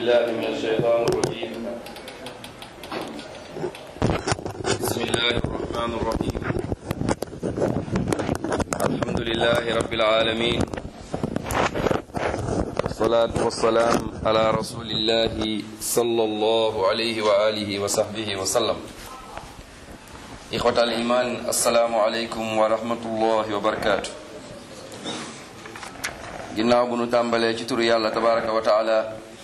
بالله من الشيطان الرجيم بسم الله الرحمن الرحيم الحمد لله رب العالمين والصلاة والسلام على رسول الله صلى الله عليه وآله وصحبه وسلم إخوة الإيمان السلام عليكم ورحمة الله وبركاته ginnaaw bu nu tàmbalee ci turu yàlla tabaraka wa taala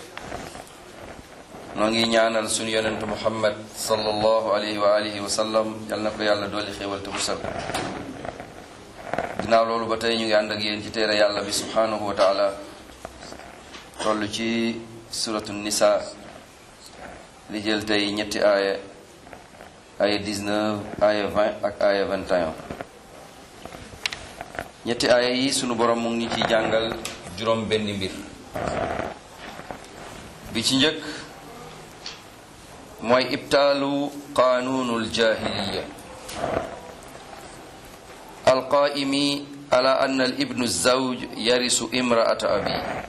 noo ngi ñaanal sunu yonent muhammad sallallahu alayhi wa alihi wa sallam yal na ko yàlla dooli xéewal te musal ginnaaw loolu ba tey ñu ngi ànd ak yéen ci téere yàlla bi subhanahu wa taala toll ci suratu nisa li jël tey ñetti aaya aaya 19 aaya 20 ak aaya 21 ñetti aaya yi sunu borom mu ngi ci jàngal juróom benn mbir bi ci njëkk mooy ibtaalu qaanuunul jaahiliya alqaa'imi ala anna al ibnu zawj yarisu imraata abi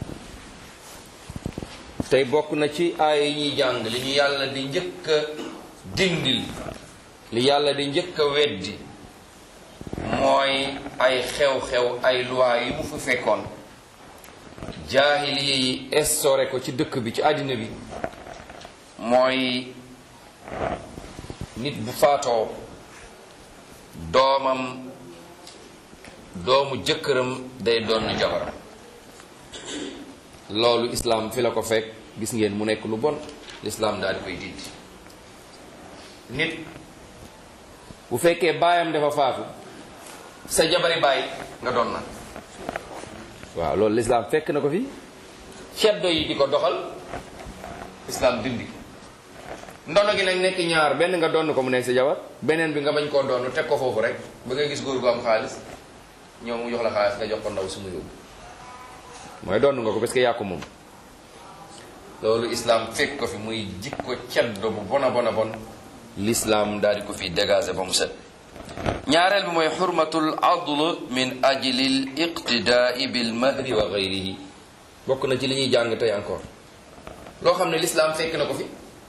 tey bokk na ci aaya yi ñuy jàng li ñu yàlla di njëkk a dindil li yàlla di njëkk a weddi mooy ay xew-xew ay loi yi mu fi fekkoon jaahiliya yi instauré ko ci dëkk bi ci àddina bi mooy nit bu faatoo doomam doomu jëkkëram day doon jabaram loolu islaam fi la ko fekk gis ngeen mu nekk lu bon lislaam daal di koy dindi nit bu fekkee baayam dafa faatu sa jabari baay nga doon na waaw loolu lislaam fekk na ko fi ceddo yi di ko doxal lislaam dindi ndono gi nag nekk ñaar benn nga donn ko mu nekk sa jabar beneen bi nga bañ koo donn teg ko foofu rek ba ngay gis góor gu am xaalis ñëw mu jox la xaalis nga jox ko ndaw su mu yóbbu mooy donn nga ko parce que yaa ko moom loolu islaam fekk ko fi muy jikko ceddo bu bona bona bon lislaam daal di ko fi dégager ba mu set ñaareel bi mooy xurmatul adl min ajlil iqtidaai bil mahri wa gayrihi bokk na ci li ñuy jàng tey encore loo xam ne lislaam fekk na ko fi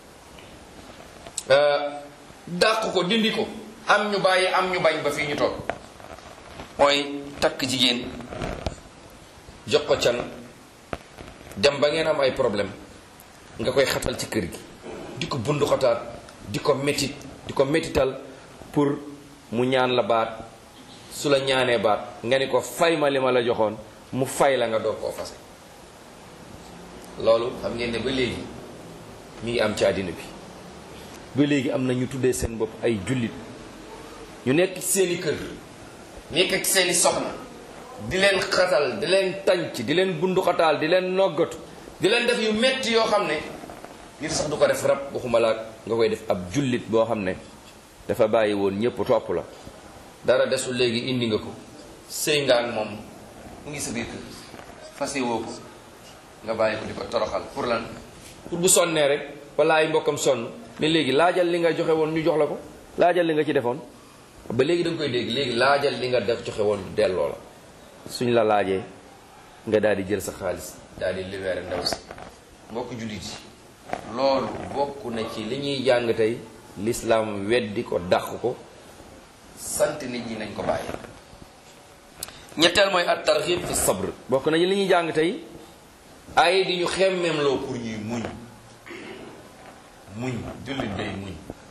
dàq ko dindi ko am ñu bàyyi am ñu bañ ba fii ñu toog mooy takk jigéen jox ko can dem ba ngeen am ay problème nga koy xatal ci kër gi di ko bundu xataat di ko métit di ko métital pour mu ñaan la baat su la ñaanee baat nga ni ko fay ma li ma la joxoon mu fay la nga door koo fase loolu xam ngeen ne ba léegi mi ngi am ci àddina bi ba léegi am na ñu tuddee seen bopp ay jullit ñu nekk seeni kër nekk ak seeni soxna di leen xatal di leen tànc di leen bunduxataal di leen noggatu di leen def yu metti yoo xam ne nit sax du ko def rab waxuma la nga koy def ab jullit boo xam ne dafa bàyyi woon ñëpp topp la dara desul léegi indi nga ko sëy nga ak moom mu ngi sa biir kër fase woo ko nga bàyyi ko di ko toroxal pour lan pour bu sonnee rek wala ay mbokkam sonn mais léegi laajal li nga joxe woon ñu jox la ko laajal li nga ci defoon ba léegi da nga koy dégg léegi laajal li nga def joxe woon delloo la suñ la laajee nga daal di jël sa xaalis daal di libéré ndaw si mbokk jullit yi loolu bokk na ci li ñuy jàng tey l'islam weddi ko dàq ko sant nit ñi nañ ko bàyyi ñetteel mooy at targhib fi sabr bokk nañu li ñuy jàng tey ay di ñu xemmeem loo pour ñuy muñ muñ jullit day muñ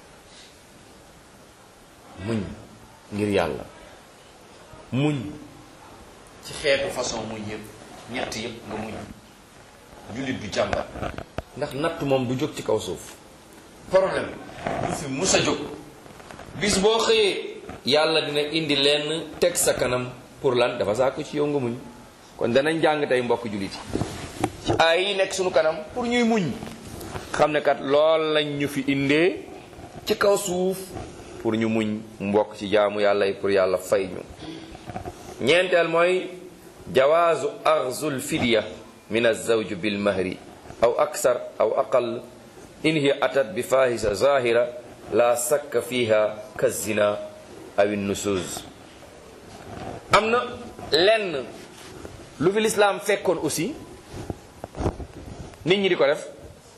muñ ngir yàlla muñ ci xeetu façon muñ yëpp ñett yëpp nga muñ jullit du jàmbat ndax natt moom du jóg ci kaw suuf problème du fi mus a jóg bis boo xëyee yàlla dina indi lenn teg sa kanam pour lan dafa saako ci yow nga muñ kon danañ jàng tey mbokk jullit yi ci ay yi nekk suñu kanam pour ñuy muñ xam ne kat lool lañ ñu fi indee ci kaw suuf pour ñu muñ mbokk ci jaamu yàlla yi pour yàlla fay ñu ñeenteel mooy jawaazu axzul fidya min azawj bil mahri aw aksar aw aqal in hiya atat bi fahisa zahira la sakka fiha kazina aw nusuz am na lenn lu fi lislaam fekkoon aussi nit ñi di ko def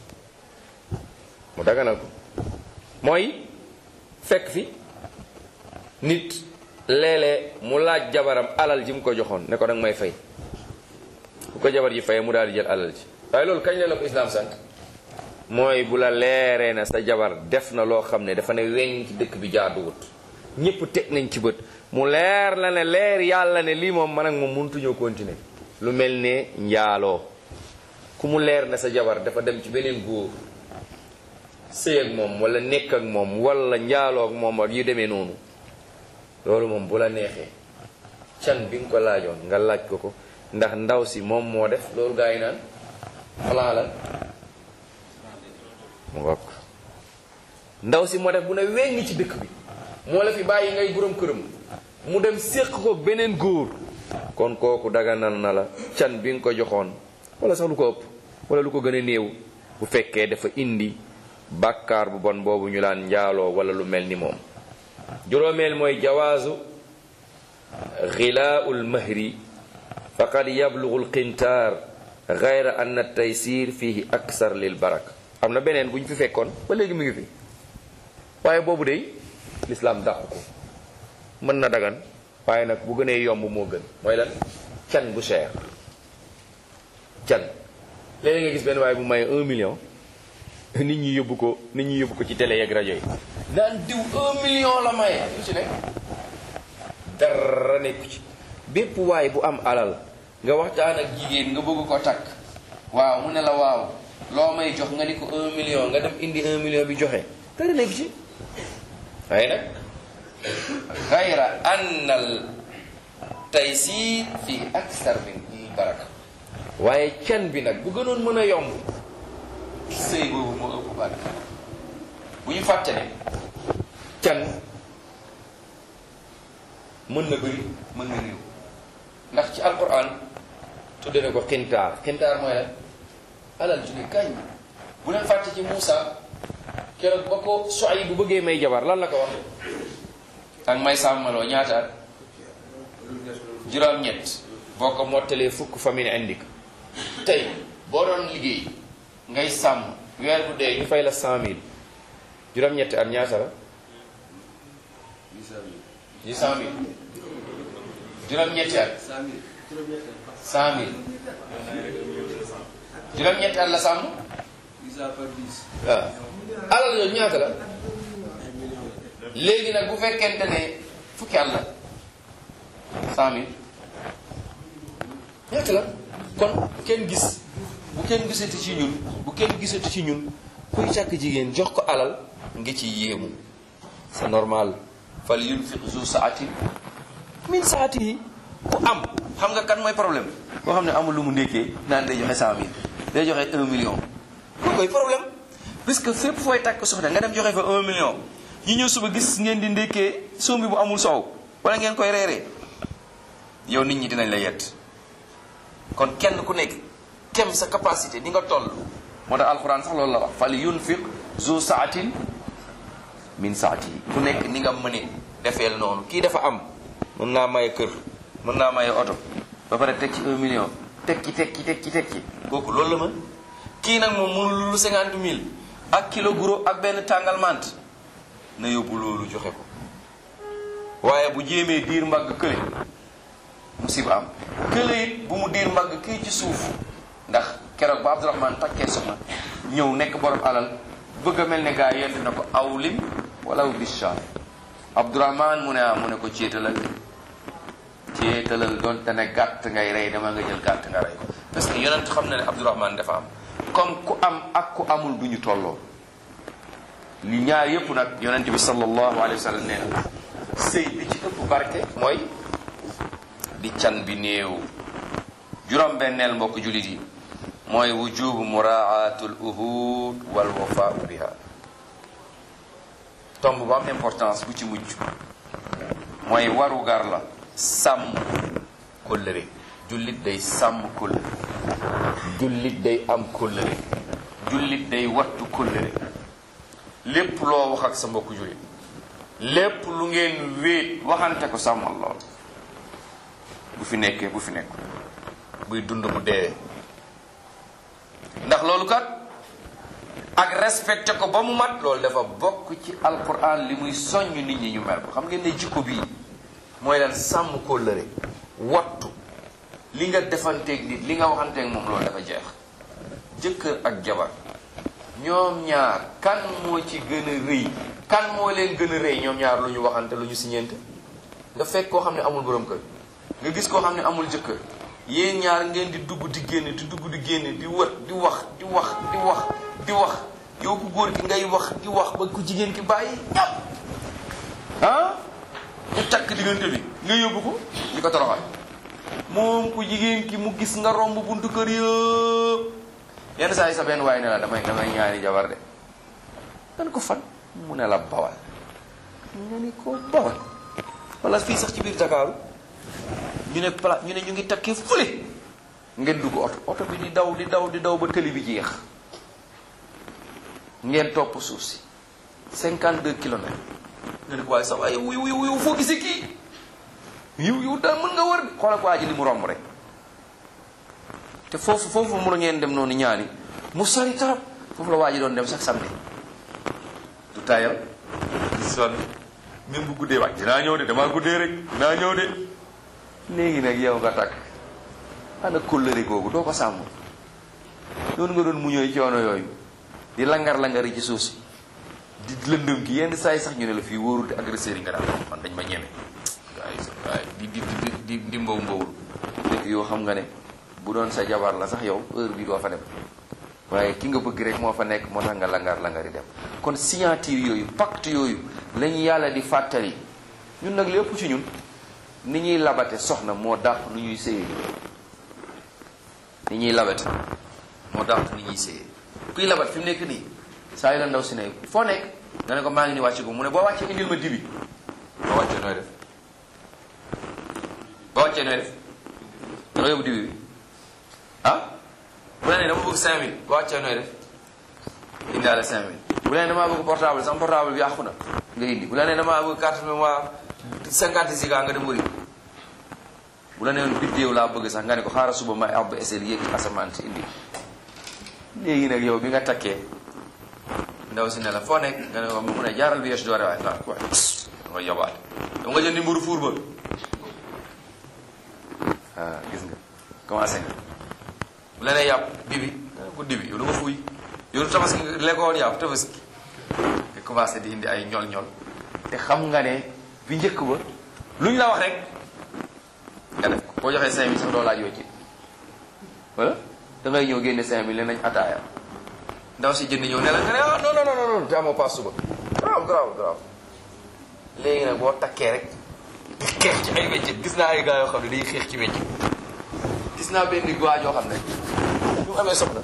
mu daganal ko mooy fekk fi nit léeg-léeg mu laaj jabaram alal ji mu ko joxoon ne ko danga may fay bu ko jabar ji fayee mu daal di jël alal ji waaye loolu kañ la la ko islaam sant mooy bu la leeree na sa jabar def na loo xam ne dafa ne weñ ci dëkk bi jaaduwut ñépp teg nañ ci bët mu leer la ne leer yàlla ne lii moom man ak moom mënutuñoo continuer lu mel ne njaaloo ku mu leer na sa jabar dafa dem ci beneen góor sëy ak moom wala nekk ak moom wala njaaloo ak moom ak yu demee noonu loolu moom bu la neexee can bi nga ko laajoon nga laaj ko ko ndax ndaw si moom moo def loolu gaa yi naan xalaa la mu ngokk ndaw si moo def bu ne weñ ci dëkk bi moo la fi bàyyi ngay borom këram mu dem séq ko beneen góor kon kooku daganal na la can bi nga ko joxoon wala sax lu ko ëpp wala lu ko gën a néew bu fekkee dafa indi bàkkaar bu bon boobu ñu laan njaaloo wala lu mel ni moom juróomeel mooy jawaazu xilaa'ul mahri faqad yablugu lqintaar gayra anna taysir fihi aksar lil baraka am na beneen bu ñu fi fekkoon ba léegi mu ngi fi waaye boobu de lislaam dàq ko mën na dagan waaye nag bu gënee yomb moo gën mooy lan can bu cher can léeg nga gis benn waaye bu may un million nit ñi yóbbu ko nit ñi yóbbu ko ci télé yeeg rajo yi naan diw un million la maye lu ci nekk dara nekku ci bépp waay bu am alal nga waxtaan ak jigéen nga bëgg ko takk waaw mu ne la waaw loo may jox nga ni ko un million nga dem indi un million bi joxe dara nekku ci waaye nag gayra annal taysir fi aksar min baraka waaye can bi nag bu gënoon mën a yomb sëy boobu moo ëpp baraka bu ñu fàtte ne can mën na bëri mën na néew ndax ci alquran tudde na ko xintaar xintaar mooy lan alal ju ne kañ bu leen fàtte ci Muusa keroog ba ko Suayb bu bëggee may jabar lan la ko wax ak may sàmmaloo ñaata at juróom-ñett boo ko mottalee fukk famille indi ko tey boo doon liggéey ngay sàmm weer bu dee ñu fay la cent mille juróom-ñetti at ñaata la huit cent mille juróom-ñetti at cent mille juróom-ñetti at la sàmm waaw alal yooyu ñaata la léegi nag bu fekkente ne fukki at la cent mille ñaata la kon kenn gis bu kenn gisati ci ñun bu kenn gisati ci ñun kuy càkk jigéen jox ko alal nga ci yéemu c'est normal fal yunfiq zu saatin min saati yi ku am xam nga kan mooy problème koo xam ne amul lu mu ndékkee naan day joxe cent mille day joxe un million kooku mooy problème puisque fépp fooy takk soxna nga dem joxe fa un million ñu ñëw suba gis ngeen di ndékkee sombi bu amul soow wala ngeen koy reeree yow nit ñi dinañ la yett kon kenn ku nekk kem sa capacité ni nga toll moo tax alxuraan sax loolu la wax fal yunfiq zu saatin min saati yi ku nekk ni nga mëne defeel noonu kii dafa am mën naa maye kër mën naa maye oto ba pare teg ci un million teg ci teg ci teg ci teg ci kooku loolu la mën kii nag moom mënul lu cinquante mille ak kilo guro ak benn tàngal mant na yóbbu loolu joxe ko waaye bu jéemee diir mbagg kële musiba am kële it bu mu diir mbagg kii ci suuf ndax keroog ba Abdourahman takkee soxna ñëw nekk borom alal bëgg a mel ne gaa yent na ko awlim wala bisha Abdourahman mu ne ah mu ne ko céetalal céetalal doon te ne gàtt ngay rey dama nga jël gàtt nga rey ko parce que yonent xam na ne Abdourahman dafa am comme ku am ak ku amul du ñu tolloo li ñaar yëpp nag yonent bi sallallahu alayhi wa sallam nee na sëy bi ci ëpp barke mooy di can bi néew juróom benneel mbokk jullit yi mooy wujubu muraatul uhud wal wafaau biha tomb bu am importance bu ci mujj mooy waru gar la sàmm kóllëre jullit day sàmm kóllëre jullit day am kóllëre jullit day wattu kóllëre lépp loo wax ak sa mbokku jullit lépp lu ngeen wéet waxante ko sàmmal lool bu fi nekkee bu fi nekk buy dund bu deewee ndax loolu kat ak respecté ko ba mu mat loolu dafa bokk ci alquran li muy soññ nit ñi ñu mel ko xam ngeen ne jikko bii mooy lan sàmm kóllëre wattu li nga defanteeg nit li nga waxanteeg moom loolu dafa jeex jëkkër ak jabar ñoom ñaar kan moo ci gën a rëy kan moo leen gën a rëy ñoom ñaar lu ñu waxante lu ñu siñeente nga fekk koo xam ne amul borom kër nga gis koo xam ne amul jëkkër yéen ñaar ngeen di dugg di génne di dugg di génne di wët di wax di wax di wax di wax yow ku góor ki ngay wax di wax ba ku jigéen ki bàyyi ñàpp ah ku takk diggante bi nga yóbbu ko li ko toroxal moom ku jigéen ki mu gis nga romb buntu kër yëpp yenn saa yi sa benn waaye ne la damay damay ñaari jabar de dan ko fan mu ne la bawal nga ni ko bawal wala fii sax ci biir Dakaaru ñu ne pla ñu ne ñu ngi takkee fële ngeen dugg oto oto bi di daw di daw di daw ba tëli bi jeex ngeen topp suuf si 52 kilomètres nga ne ko waaye sax waaye yow yow yow foo gisee kii yow yow daal mën nga wër de xoolal ko waa ji li mu romb rek te foofu foofu mu la ngeen dem noonu ñaani mu sori tarap foofu la waa ji doon dem sax samedi du tayal sonn même bu guddee waaj dinaa ñëw de damaa guddee rek dinaa ñëw de léegi nag yow nga takk ana kóllëre googu doo ko sàmm noonu nga doon muñooy coono yooyu di langar-langari ci suuf si di lëndëm ki yenn saa yi sax ñu ne la fii wóorul te agresseur yi nga daan man dañ ma ñeme waaye waaye di di di di di mbaw mbawul fekk yoo xam nga ne bu doon sa jabar la sax yow heure bi doo fa dem waaye ki nga bëgg rek moo fa nekk moo tax nga langar langari dem kon signature yooyu pacte yooyu la ñu yàlla di fàttali ñun nag lépp ci ñun ni ñuy labate soxna moo dàq nu ñuy séyee ni ñuy labate moo dàq nu ñuy séyee kuy labat fi mu nekk nii saa yu la ndaw si ne foo nekk nga ne ko maa ngi ni wàcce ko mu ne boo wàccee indil ma dibi boo wàccee nooy def boo wàccee nooy def danga yóbbu dibi bi ah bu la nee dama bëgg 5000 boo wàccee nooy def indaale 5000 bu la nee damaa bëgg portable sama portable bi yàqu na nga indi bu la nee damaa bëgg carte mémoire 50 giga nga dem wëri bu la nee biddéew laa bëgg sax nga ne ko xaaral suba may ab esel yéeg asamaan si indi léegi nag yow bi nga takkee ndaw si ne la foo nekk nga ne ko mu ne jaaral bi yeesu doore waaye ah waaye nga yobaale dama nga jëndi mburu fuur ba ah gis nga commencé nga bu la nee yàpp dibi nga ne ko dibi yow lu nga fuuy yow lu tabaski lekkoon yàpp tabaski nga commencé di indi ay ñol-ñol te xam nga ne bi njëkk ba lu ñu la wax rek nga def ko boo joxee cinq mille sax doo laaj yoo ci wala da ngay ñëw génne cinq mille ne nañ ataaya ndaw si jënd ñëw ne la nga ne ah non non non non te amoo paas suba grave grave grave léegi nag boo takkee rek di xeex ci ay weccet gis naa ay gars yoo xam ne dañuy xeex ci weccet gis naa benn waa joo xam ne ñu mu amee soxna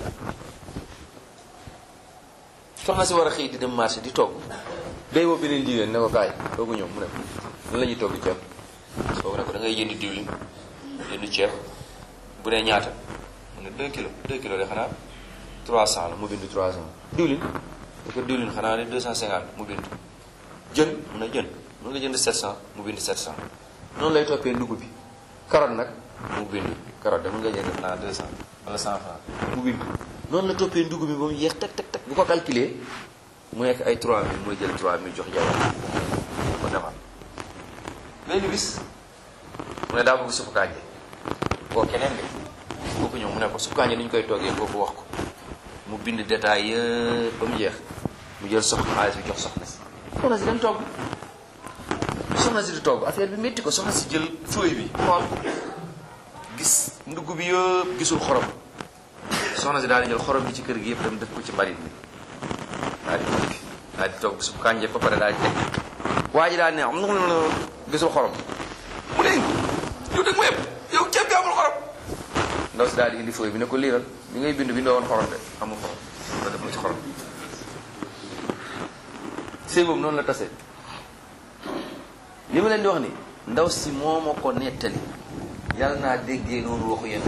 soxna si war a xëy di dem marché di togg day woo beneen jigéen ne ko kaay toogu ñëw mu ne lan la ñuy togg ceeb soo ne ko da ngay jënd diwlin jënd ceeb bu dee ñaata mu ne 2 kilos 2 kilos de xanaa 300 la mu bind 300 diwlin da ko diwlin xanaa ne 250 mu bind jën mun na jën mun nga jënd 700 mu bind 700 noonu lay toppee ndugg bi carotte nag mu bind carotte de mun nga jënd xanaa 200 wala 100 francs mu bind noonu la toppee ndugg bi ba mu yeex teg teg teg bu ko calculer mu nekk ay 3000 mooy jël 3000 jox jabar ko defal benn bis mu ne daa bëgg suppu kànja koo keneen de kooku ñëw mu ne ko suppu kànja ni ñu koy toggee kooku wax ko mu bind détail yëpp ba mu jeex mu jël soxna xaalis bi jox soxna si soxna si dem togg soxna si di togg affaire bi métti ko soxna si jël feuille bi xool gis ndugg bi yëpp gisul xorom soxna si daal di jël xorom bi ci kër gi yëpp dem def ko ci mbarit bi daal di togg daal di togg suppu kànja ba pare daal di teg waa ji daal ne am na gisul xorom mu ne yow dëgg ma yëpp yow ceeb bi amul xorom ndaw si daal di indi fooy bi ne ko liiral bi ngay bind bindoo woon xorom de amul xorom nga def ma ci xorom sëy boobu noonu la tase li ma leen di wax ni ndaw si moo ma ko nettali yàlla naa déggee noonu waxu yéen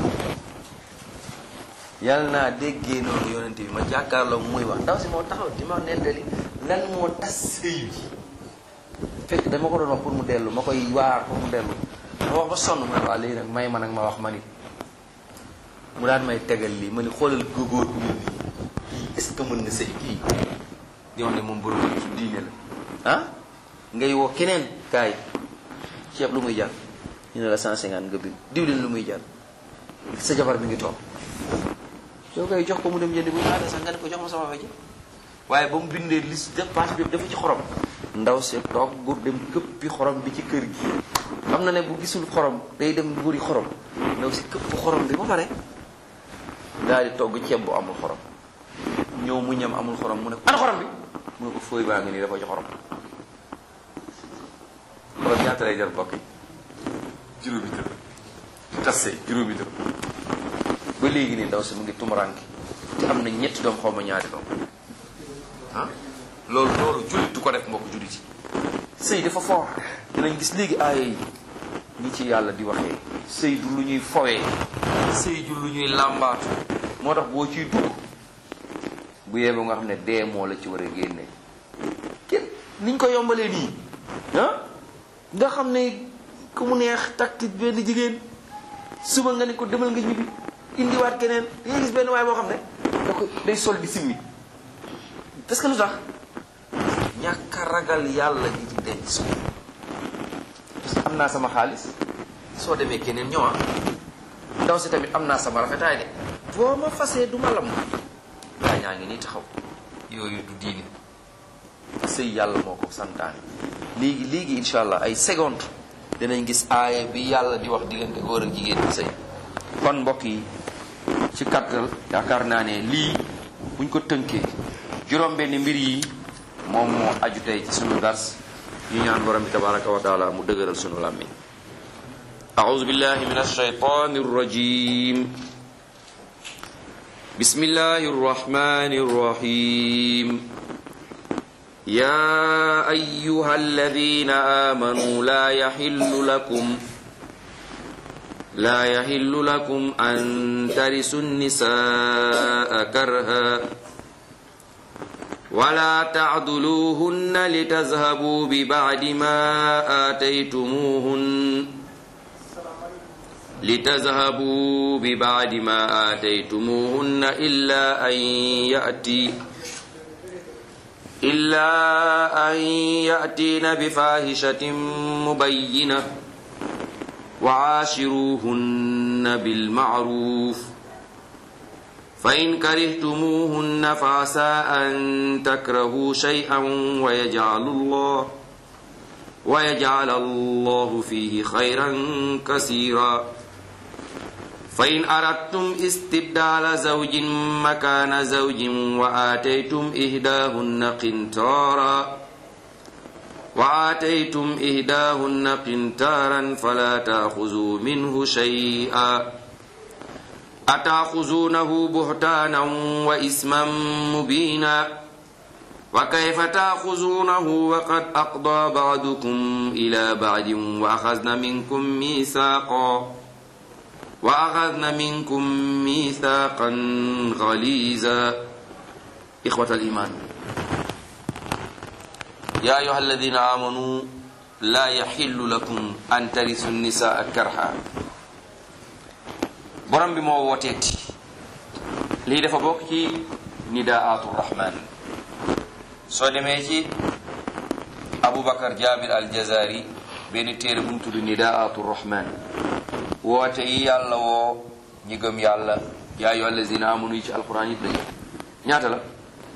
yàlla naa déggee noonu yonente bi ma jàkkaarloo muy wax ndaw si moo taxaw di ma nettali lan moo tas sëy bi fekk dama ko doon wax pour mu dellu ma koy waar pour mu dellu ma wax ba sonn ma ne waa léegi nag may ma nag ma wax ma nit mu daan may tegal lii ma ni xoolal góor gu mel nii est-ce que mën na sëy kii di wax ne moom borom su diine la ah ngay woo keneen kaay ceeb lu muy jar ñu ne la 150 nga bind diwlin lu muy jar sa jabar mi ngi toog soo koy jox ko mu dem jëndi bu ñaata sax nga ne ko jox ma sama wejje waaye ba mu bindee liste dépense bi dafa ci xorom ndaw si toog gur dem këppi xorom bi ci kër gi xam na ne bu gisul xorom day dem wuri xorom ndaw si këpp xorom bi ba pare daal di togg ceeb bu amul xorom ñëw mu ñam amul xorom mu ne ko ana xorom bi mu ne ko fooy baa ngi nii dafa ci xorom xorom ñaata lay jar bokk yi juróomi dërëm tasse juróomi dërëm ba léegi nii ndaw si mu ngi tumuranke te am na ñetti doom xaw ma ñaari doom ah loolu loolu jullit du ko def mbokk jullit yi sëy dafa fort dinañ gis léegi aaya yi ñi ci yàlla di waxee sëy du lu ñuy fowee sëy du lu ñuy làmbaatu moo tax boo ciy dugg bu yeboo nga xam ne dee moo la ci war a génne kenn niñ ko yombalee nii ah nga xam ne ku mu neex takti benn jigéen suba nga ne ko demal nga ñibbi indiwaat keneen da ngay gis benn waay boo xam ne da ko day sol di simmi parce que lu tax ñàkk a ragal yàlla gi ci denc parce que am naa sama xaalis soo demee keneen ñëwaa ndaw si tamit am naa sama rafetaay de boo ma fasee du ma lam gaa ñaa ngi nii taxaw yooyu du diine sëy yàlla moo ko santaane léegi léegi insha allah ay seconde dinañ gis aaya bi yàlla di wax diggante góor ak jigéen bi sëy kon mbokk yi ci kattal yaakaar naa ne lii buñ ko tënkee juróom benn mbir yi moom moo aju tey ci sunu dars ñu ñaan borom bi tabaraka wa taala mu dëgëral sunu làmmiñ أعوذ بالله من الشيطان الرجيم بسم الله الرحمن الرحيم يا أيها الذين آمنوا لا يحل لكم لا يحل لكم أن ترثوا النساء كرها ولا تعضلوهن لتذهبوا ببعد ما آتيتموهن لتذهبوا ببعد ما آتيتموهن إلا أن يأتي إلا أن يأتين بفاحشة مبينة وعاشروهن بالمعروف فإن كرهتموهن فعسى أن تكرهوا شيئا ويجعل الله ويجعل الله فيه خيرا كثيرا فإن أردتم استبدال زوج مكان زوج وآتيتم إهداهن قنطارا وآتيتم إهداهن قنطارا فلا تأخذوا منه شيئا أتأخذونه بهتانا وإثما مبينا وكيف تأخذونه وقد أقضى بعضكم إلى بعد وأخذن منكم ميثاقا وأخذن منكم ميثاقا غليظا إخوة الإيمان يا أيها الذين آمنوا لا يحل لكم أن ترثوا النساء كرها borom bi moo wooteeti lii dafa bokk ci nidaatu rahman soo demee ci aboubacar jabir al jazari benn téere bu mu tudd nidaatu rahman woote yi yàlla woo ñi gëm yàlla yaa ayyuha allazina amanu yi ci alquran yëpp dañu ñaata la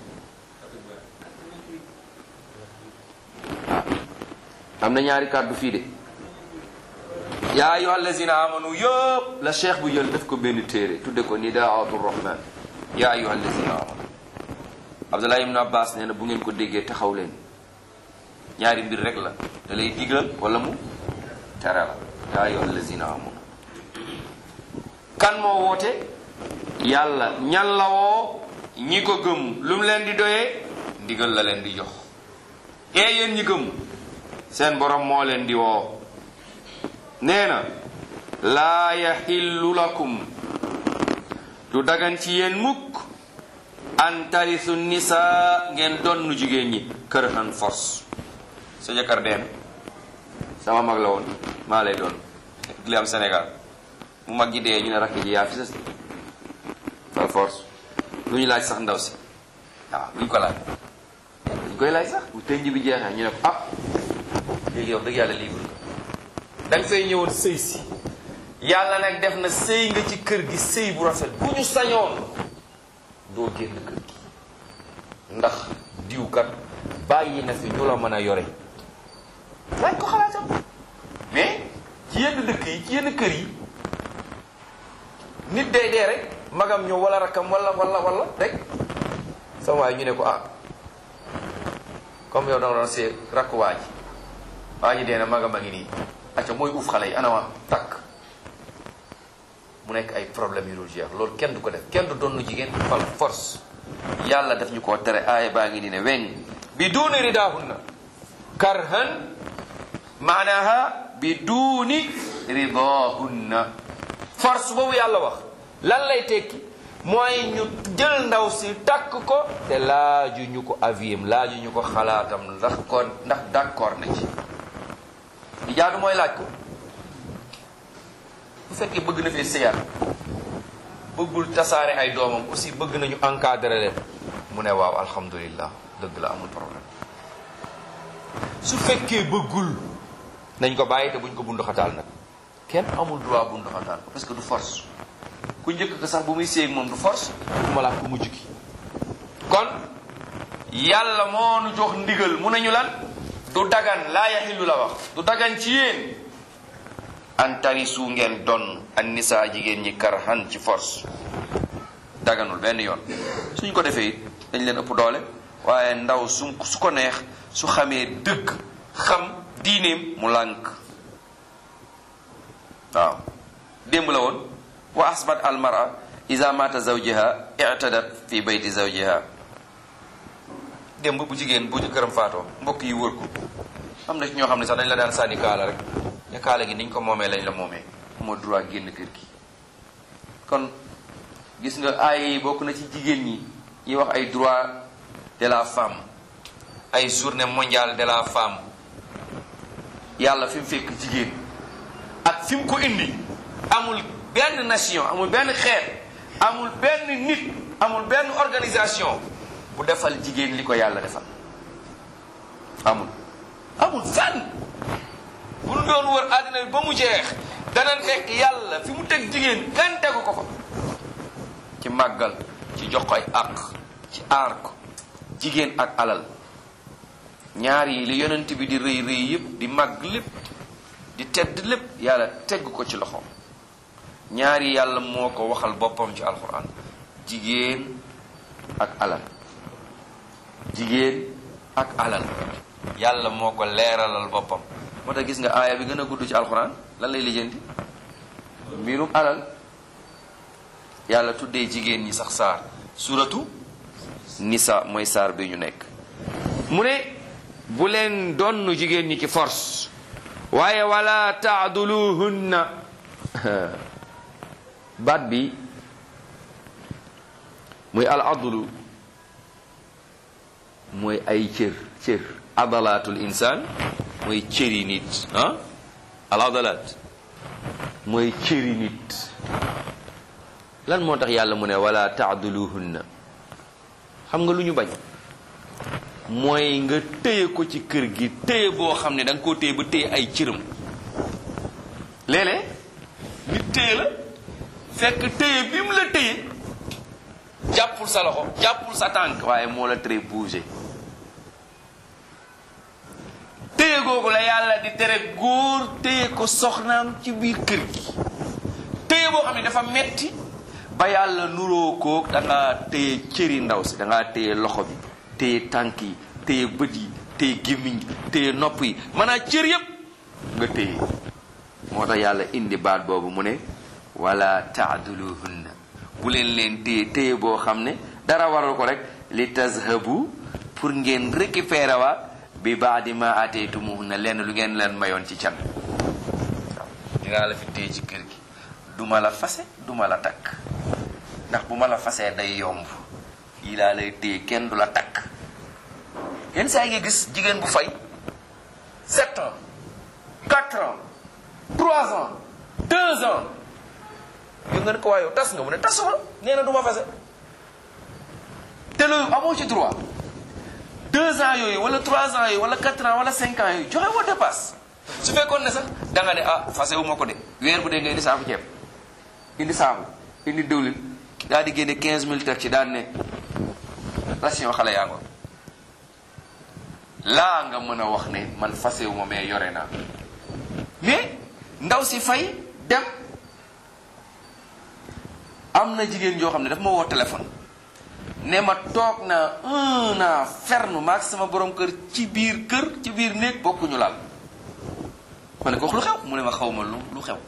am na ñaari kàddu fii de yaa ayyuha allazina amanu yëpp la cheikh bu jël def ko benn téere tudde ko nidaatu rahman yaa ayyuha allazina amanu abdullah ibn abbas nee na bu ngeen ko déggee taxaw leen ñaari mbir rek la da lay digal wala mu tere la yaa ayyuha allazina amanu kan moo woote yàlla ñan la woo ñi ko gëm lu mu leen di doyee ndigal la leen di jox ee yéen ñi gëm seen borom moo leen di woo nee na laa yaxillu lakum du dagan ci yéen mukk an tarisu nisa ngeen donnu jigéen ñi kër an force sa jëkkër deen sama mag la woon maa lay doon li am Sénégal mu mag ji dee ñu ne rakk ji yaa fi sës par force lu ñu laaj sax ndaw si waaw buñ ko laaj buñ koy laaj sax bu tënj bi jeexee ñu ne ko ah léegi yow dëgg yàlla libre nga da nga fay ñëwoon sëy si yàlla nag def na sëy nga ci kër gi sëy bu rafet bu ñu sañoon doo génn kër gi ndax diwkat bàyyi na fi ñu la mën a yore laaj ko xalaatam mais ci yenn dëkk yi ci yenn kër yi nit day dee rek magam ñëw wala rakkam wala wala wala rek sama waay ñu ne ko ah comme yow danga doon see rakk waa ji waa ji dee na magam a ngi nii acca mooy uuf xale yi anama takk mu nekk ay problème yu dul jeex loolu kenn du ko def kenn du donn jigéen fal force yàlla daf ñu koo tere aaya baa ngi nii ne weñ bi duuni ridaahunna karhan maanaha bi duuni ridaahunna force boobu yàlla wax lan lay tekki mooy ñu jël ndaw si takk ko te laaju ñu ko aviem laaju ñu ko xalaatam ndax ko ndax d'accord na ci li jaadu mooy laaj ko bu fekkee bëgg na fee sëyaat bëggul tasaare ay doomam aussi bëgg nañu encadrer leen mu ne waaw alhamdulillah dëgg la amul problème su fekkee bëggul nañ ko bàyyi te buñ ko bundu xataal nag kenn amul droit bundu xataal parce que du force ku njëkk ko sax bu muy séeg moom du force bu ma laa ku mujj ki kon yàlla moo nu jox ndigal mu nañu lan du dagan laa yaxillu la wax du dagan ci yéen an tarisu ngeen don an nisaa jigéen ñi karhan ci force daganul benn yoon suñ ko defee it dañ leen ëpp doole waaye ndaw su su ko neex su xamee dëgg xam diineem mu lànk waaw démb la woon wa asbat almara ida mata zawjiha i'tadat fi bayti zawjiha démb bu jigéen bu jëkkëram faatoo mbokk yi wër ko am na ci ñoo xam ne sax dañ la daan sànni kaala rek ne kaala gi niñ ko moomee lañ la moomee moo droit génn kër gi kon gis nga ay yi bokk na ci jigéen ñi ñuy wax ay droit de la femme ay journée mondiale de la femme yàlla fi mu fekk jigéen ak fi mu ko indi amul benn nation amul benn xeet amul benn nit amul benn organisation bu defal jigéen li ko yàlla defal amul amul fenn bu nu doon wër àddina bi ba mu jeex dana nekk yàlla fi mu teg jigéen kenn tegu ko fa ci màggal ci jox ko ay àq ci aar ko jigéen ak alal ñaar yi li yonent bi di rëy rëy yépp di màgg lépp di tedd lépp yàlla tegg ko ci loxoom ñaar yi yàlla moo ko waxal boppam ci alxuraan jigéen ak alal jigéen ak alal yàlla moo ko leeralal boppam moo tax gis nga aaya bi gën a gudd ci alxuraan lan lay lijjanti mbirum alal yàlla tuddee jigéen ñi sax saar suratu nisa mooy saar bi ñu nekk mu ne bu leen donn jigéen ñi ci force waaye wala taaduluhunna baat bi muy al adlu mooy ay cër cër adalaatul insaan mooy cëri nit ah al adalaat mooy cëri nit lan moo tax yàlla mu ne wala taaduluhunna xam nga lu ñu bañ mooy nga téye ko ci kër gi téye boo xam ne da nga koo téye ba téye ay cëram léeg-léeg nit téye la fekk téye bi mu la téye jàppul sa loxo jàppul sa tànk waaye moo la tere bouger téye googu la yàlla di tere góor téye ko soxnaam ci biir kër gi téye boo xam ne dafa metti ba yàlla nuroo ko da ngaa téye cëri ndaw si da ngaa téye loxo bi téye tànk yi téye bët yi téye gémmiñ téye nopp yi maanaam cër yépp nga téye moo tax yàlla indi baat boobu mu ne wala taaduluhunna bu leen leen téye téye boo xam ne dara waral ko rek li tazhabu pour ngeen récupérer waat bi baadi ma ateytumuhunna lenn lu ngeen leen mayoon ci can waaw dinaa la fi téye ci kër gi duma la fase duma la takk ndax bu ma la fasee day yomb yi laa lay téye kenn du la takk yenn saa yi nga gis jigéen bu fay sept ans quatre ans trois ans deux ans yow nga ne ko waaye yow tas nga mu ne tasuma nee na du ma fase te loolu amoo ci droit deux ans yooyu wala trois ans yooyu wala quatre ans wala cinq ans yooyu joxe woo dépasse su fekkoon ne sax da nga ne ah fase wu ma ko de weer bu dee nga indi saabu ceeb indi saabu indi diwlin daal di génne quinze mille teg ci daan ne ration xale yaa ngoon laa nga mën a wax ne man fase wu ma mais yore naa mais ndaw si fay dem am na jigéen joo xam ne daf ma woo téléphone ne ma toog na un an ferme maag sama borom kër ci biir kër ci biir néeg bokkuñu laal ma ne ko wax lu xew mu ne ma xaw ma lu lu xew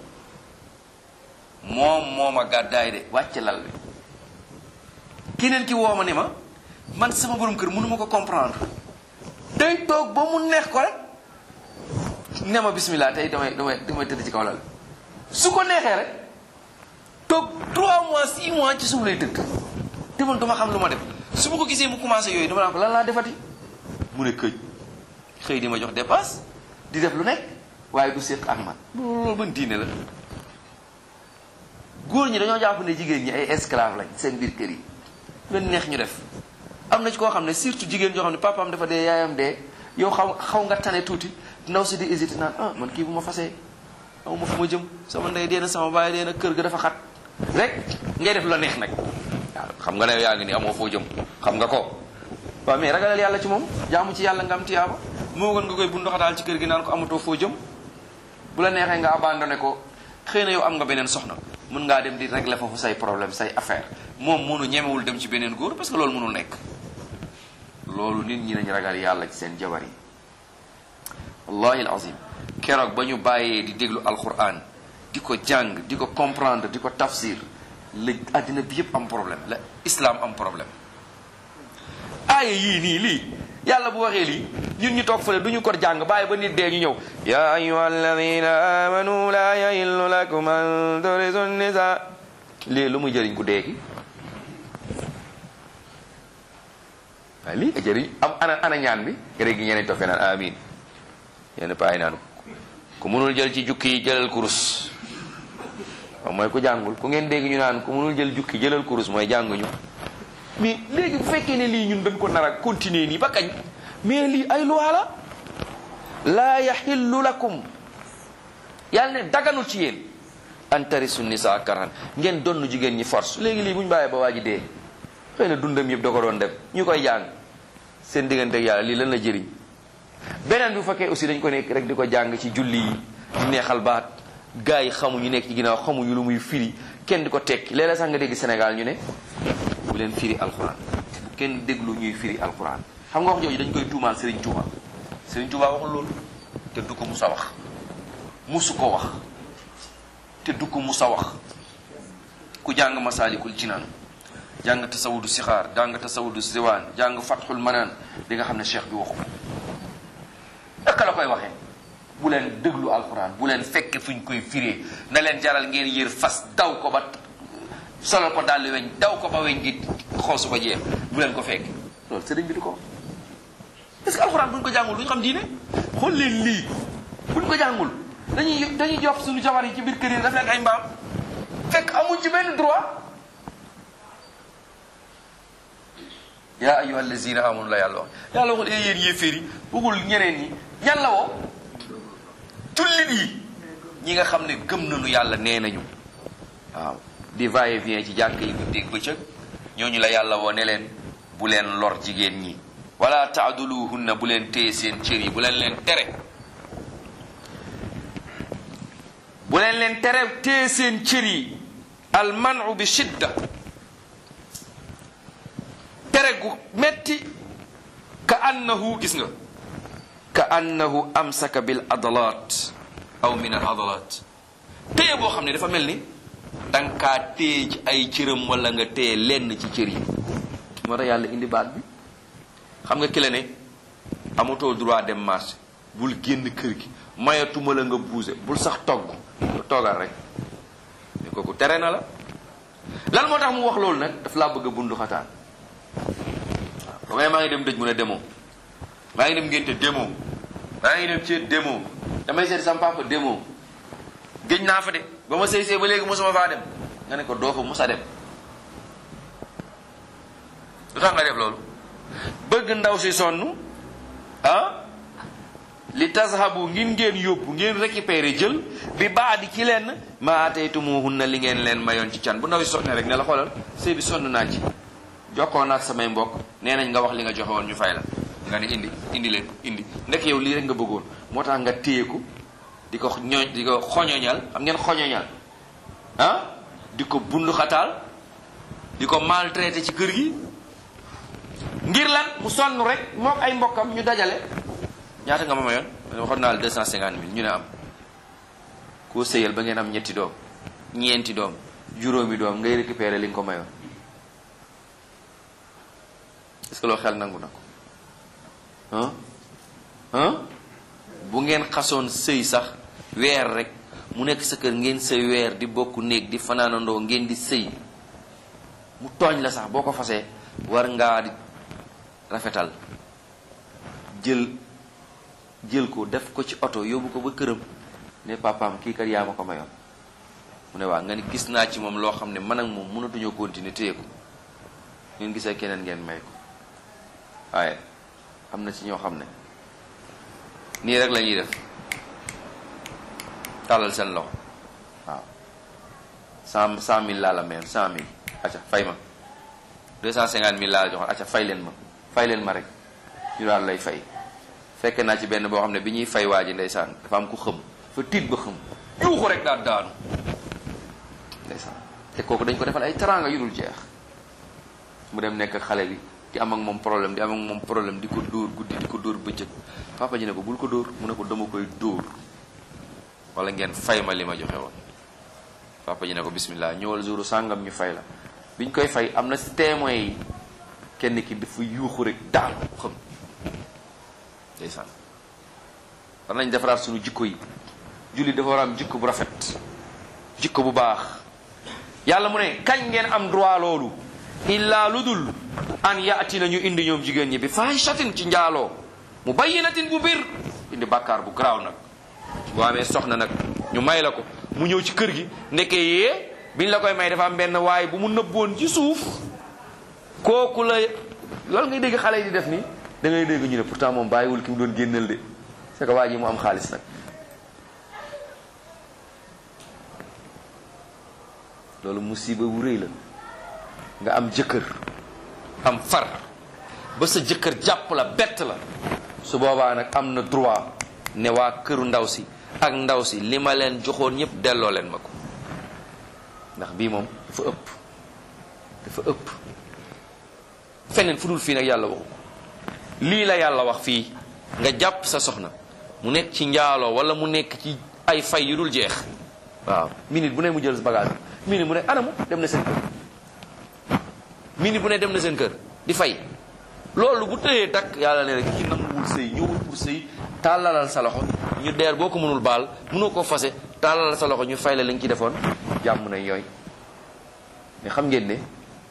moom moo ma gàddaay de wàcc lal bi keneen ki woo ma ne ma man sama borom kër mënu ma ko comprendre day toog ba mu neex ko rek ne ma bismillah tey damay damay damay tëdd ci kaw lal su ko neexee rek toog 3 mois 6 mois ci suuf lay tëdd te man duma xam lu ma def su ma ko gisee mu commencé yooyu dama naan ko lan laa defati mu ne këj xëy di ma jox dépasse di def lu nekk waaye du séq ak man loolu ban diine la góor ñi dañoo jàpp ne jigéen ñi ay esclave lañ seen biir kër yi leen neex ñu def am na ci koo xam ne surtout jigéen joo xam ne papaam dafa dee yaayam dee yow xaw xaw nga tane tuuti ndaw si di hésité naan ah man kii bu ma fasee aw ma fu ma jëm sama ndey dee na sama baay dee na kër ga dafa xat rek ngay def la neex nag waaw xam nga ne yaa ngi ni amoo foo jëm xam nga ko waaw mais ragalal yàlla ci moom jaamu ci yàlla nga am tiyaaba moo gën nga koy bu ndoxataal ci kër gi naan ko amatoo foo jëm bu la neexee nga abandonné ko xëy na yow am nga beneen soxna mën ngaa dem di régler foofu say problème say affaire moom mënu ñemewul dem ci beneen góor parce que loolu mënul nekk loolu nit ñi nañ ragal yàlla ci seen jabar yi wallahi alazim keroog ba ñu bàyyee di déglu alquran di ko jàng di ko comprendre di ko tafsir la àddina bi yëpp am problème la islam am problème aaya yii nii lii yàlla bu waxee lii ñun ñu toog fële du ñu ko jàng bàyyi ba nit dee ñu ñëw ya ayuha alladina amanu la yahillu lakum an turisu nisa lii lu muy jëriñ ku dee ki waaye lii nga jëriñ am ana ana ñaan bi gëré gi ñeneen toog naan amin yenn paay naan ku mënul jël ci jukki yi jëlal kurus waaw mooy ku jàngul ku ngeen dégg ñu naan ku mënul jël jukki jëlal kurus mooy jànguñu mais léegi bu fekkee ne lii ñun dañ ko nar a continuer nii ba kañ mais lii ay loi la laa yaxillu lakum yàlla ne daganul ci yéen an tarisu nisa karan ngeen donn jigéen ñi force léegi lii bu ñu bàyyee ba waa ji dee xëy na dundam yëpp da ko doon def ñu koy jàng seen diggante ak yàlla lii lan la jëriñ beneen bu fekkee aussi dañ ko nekk rek di ko jàng ci julli yi di neexal baat gars yi xamuñu nekk ci ginnaaw xamuñu lu muy firi kenn di ko tekki léeg-léeg sax nga dégg Sénégal ñu ne bu leen firi alquran bu kenn déglu ñuy firi alquran xam nga wax jooju dañ koy tuumaal Serigne Touba Serigne Touba waxul loolu te du ko musa wax musu ko wax te du ko musa wax ku jàng masaalikul jinaan jàng tasawudu sixaar jàng tasawudu siwaan jàng fatxul manaan di nga xam ne cheikh bi waxu ko naka la koy waxee bu leen déglu alquran bu leen fekke fu ñu koy firee na leen jaral ngeen yër fas daw ko ba solal ko daal weñ daw ko ba weñ gi xoosu ba jeex bu leen ko fekk loolu sëriñ bi du ko est-ce que alxuraan bu ñu ko jàngul du ñu xam diine xool leen lii bu ñu ko jàngul dañuy dañuy jox suñu jabar yi ci biir kër yi daf leen ay mbaam fekk amuñ ci benn droit yaa ayyuha allazina amanu la yàlla wax yàlla waxul ee yéen yéeféer yi waxul ñeneen ñi ñan la woo jullit yi ñi nga xam ne gëm nañu yàlla nee nañu waaw di va et vient ci jàkk yi guddeeg bëccëg ñooñu la yàlla woo ne leen bu leen lor jigéen ñi wala taaduluhunna bu leen téye seen cër yi bu leen leen tere bu leen leen tere téye seen cër yi almanu bi shidda tere gu metti ka annahu gis nga ka annahu amsaka bil adalat aw min al adalat téye boo xam ne dafa mel ni danga kaa téye ci ay cëram wala nga téye lenn ci cër yi moo tax yàlla indi baat bi xam nga ki la ne amatoo droit dem marché bul génn kër gi mayatuma la nga buuse bul sax togg lu toogal rek ne kooku tere na la lan moo tax mu wax loolu nag daf laa bëgg a bundu xataan waaw ba maa ngi dem dëj mu ne demoo maa ngi dem ngénte demoo maa ngi dem ceet demoo damay seet sama papa demoo géej naa fa de ba ma sëy sëy ba léegi mosuma faa dem nga ne ko doo fa mos a dem lu tax nga def loolu bëgg ndaw si sonn ah li tazhabu ngin ngeen yóbbu ngeen récupérer jël bi baadi ci leen ma ataytumuhunna li ngeen leen mayoon ci can bu ndaw si sonne rek ne la xoolal sëy bi sonn naa ci jokkoo naag samay mbokk nee nañ nga wax li nga joxe woon ñu fay la nga ne indi indi leen indi ndek yow lii rek nga bëggoon moo tax nga téye ko di ko ñooñ di ko xoñoñal xam ngeen xoñoñal ah di ko bundu xataal di ko maltraité ci kër gi ngir lan mu sonn rek mook ay mbokkam ñu dajale ñaata nga ma mayoon waxoon naa la deux cent cinquante mille ñu ne am koo sëyal ba ngeen am ñetti doom ñeenti doom juróomi doom ngay récupérer li nga ko mayoon est-ce que loo xel nangu na ko ah ah bu ngeen xasoon sëy sax weer rek mu nekk sa kër ngeen sëy weer di bokk néeg di fanaanandoo ngeen di sëy mu tooñ la sax boo ko fasee war ngaa di rafetal jël jël ko def ko ci oto yóbbu ko ba këram ne papaam kii kat yaa ma ko mayoon mu ne waa nga ni gis naa ci moom loo xam ne man ak moom mënatuñoo continuer téye ko ngeen gisee keneen ngeen may ko waaye am na ci ñoo xam ne nii rek la ñuy def tàllal seen loxo waaw cent cent mille laa la mayoon cent mille acca fay ma deux cent cinquante mille laa la joxoon acca fay leen ma fay leen ma rek ñu daal lay fay fekk naa ci benn boo xam ne bi ñuy fay waa ji ndeysaan dafa am ku xëm fa tiit ba xëm yuuxu rek daal daanu ndeysaan te kooku dañ ko defal ay teraanga yu dul jeex mu dem nekk xale bi di am ak moom problème di am ak moom problème di ko dóor guddi di ko dóor bëccëg papa ji ne ko bul ko dóor mu ne ko dama koy dóor wala ngeen fay ma li ma joxe woon papa ji ne ko bismillah ñëwal jouru sàngam ñu fay la biñ koy fay am na si témoins yi kenn ki dafa yuuxu rek daal xam ndeysaan war nañ defaraat suñu jikko yi julli dafa war a am jikko bu rafet jikko bu baax yàlla mu ne kañ ngeen am droit loolu illaa lu dul an yaati na ñu indi ñoom jigéen ñi bi fahishatin ci njaaloo mu bayyinatin bu bir indi bàkkaar bu garaaw nag boo amee soxna nag ñu may la ko mu ñëw ci kër gi nekkee yee biñ la koy may dafa am benn waay bu mu nëbboon ci suuf kooku la loolu ngay dégg xale yi di def nii da ngay dégg ñu ne pourtant moom bàyyiwul ki mu doon génnal de c'est que waa ji mu am xaalis nag loolu musiba bu rëy la nga am jëkkër am far ba sa jëkkër jàpp la bett la su boobaa nag am na droit ne waa këru ndaw si ak ndaw si li ma leen joxoon ñëpp delloo leen ma ko ndax bii moom dafa ëpp dafa ëpp feneen fu dul fii nag yàlla waxu ko lii la yàlla wax fii nga jàpp sa soxna mu nekk ci njaaloo wala mu nekk ci ay fay yu dul jeex waaw minute bu ne mu jël bagage minute bu ne anamu dem na seen kër minute bu ne dem na seen kër di fay loolu bu tëyee takk yàlla ne rek ki nanguwul sëy ñëwul pour sëy tàllalal sa loxo ñu deer boo ko mënul baal mënoo ko fase tàllalal sa loxo ñu fay la li nga ci defoon jàmm na yooy mais xam ngeen ne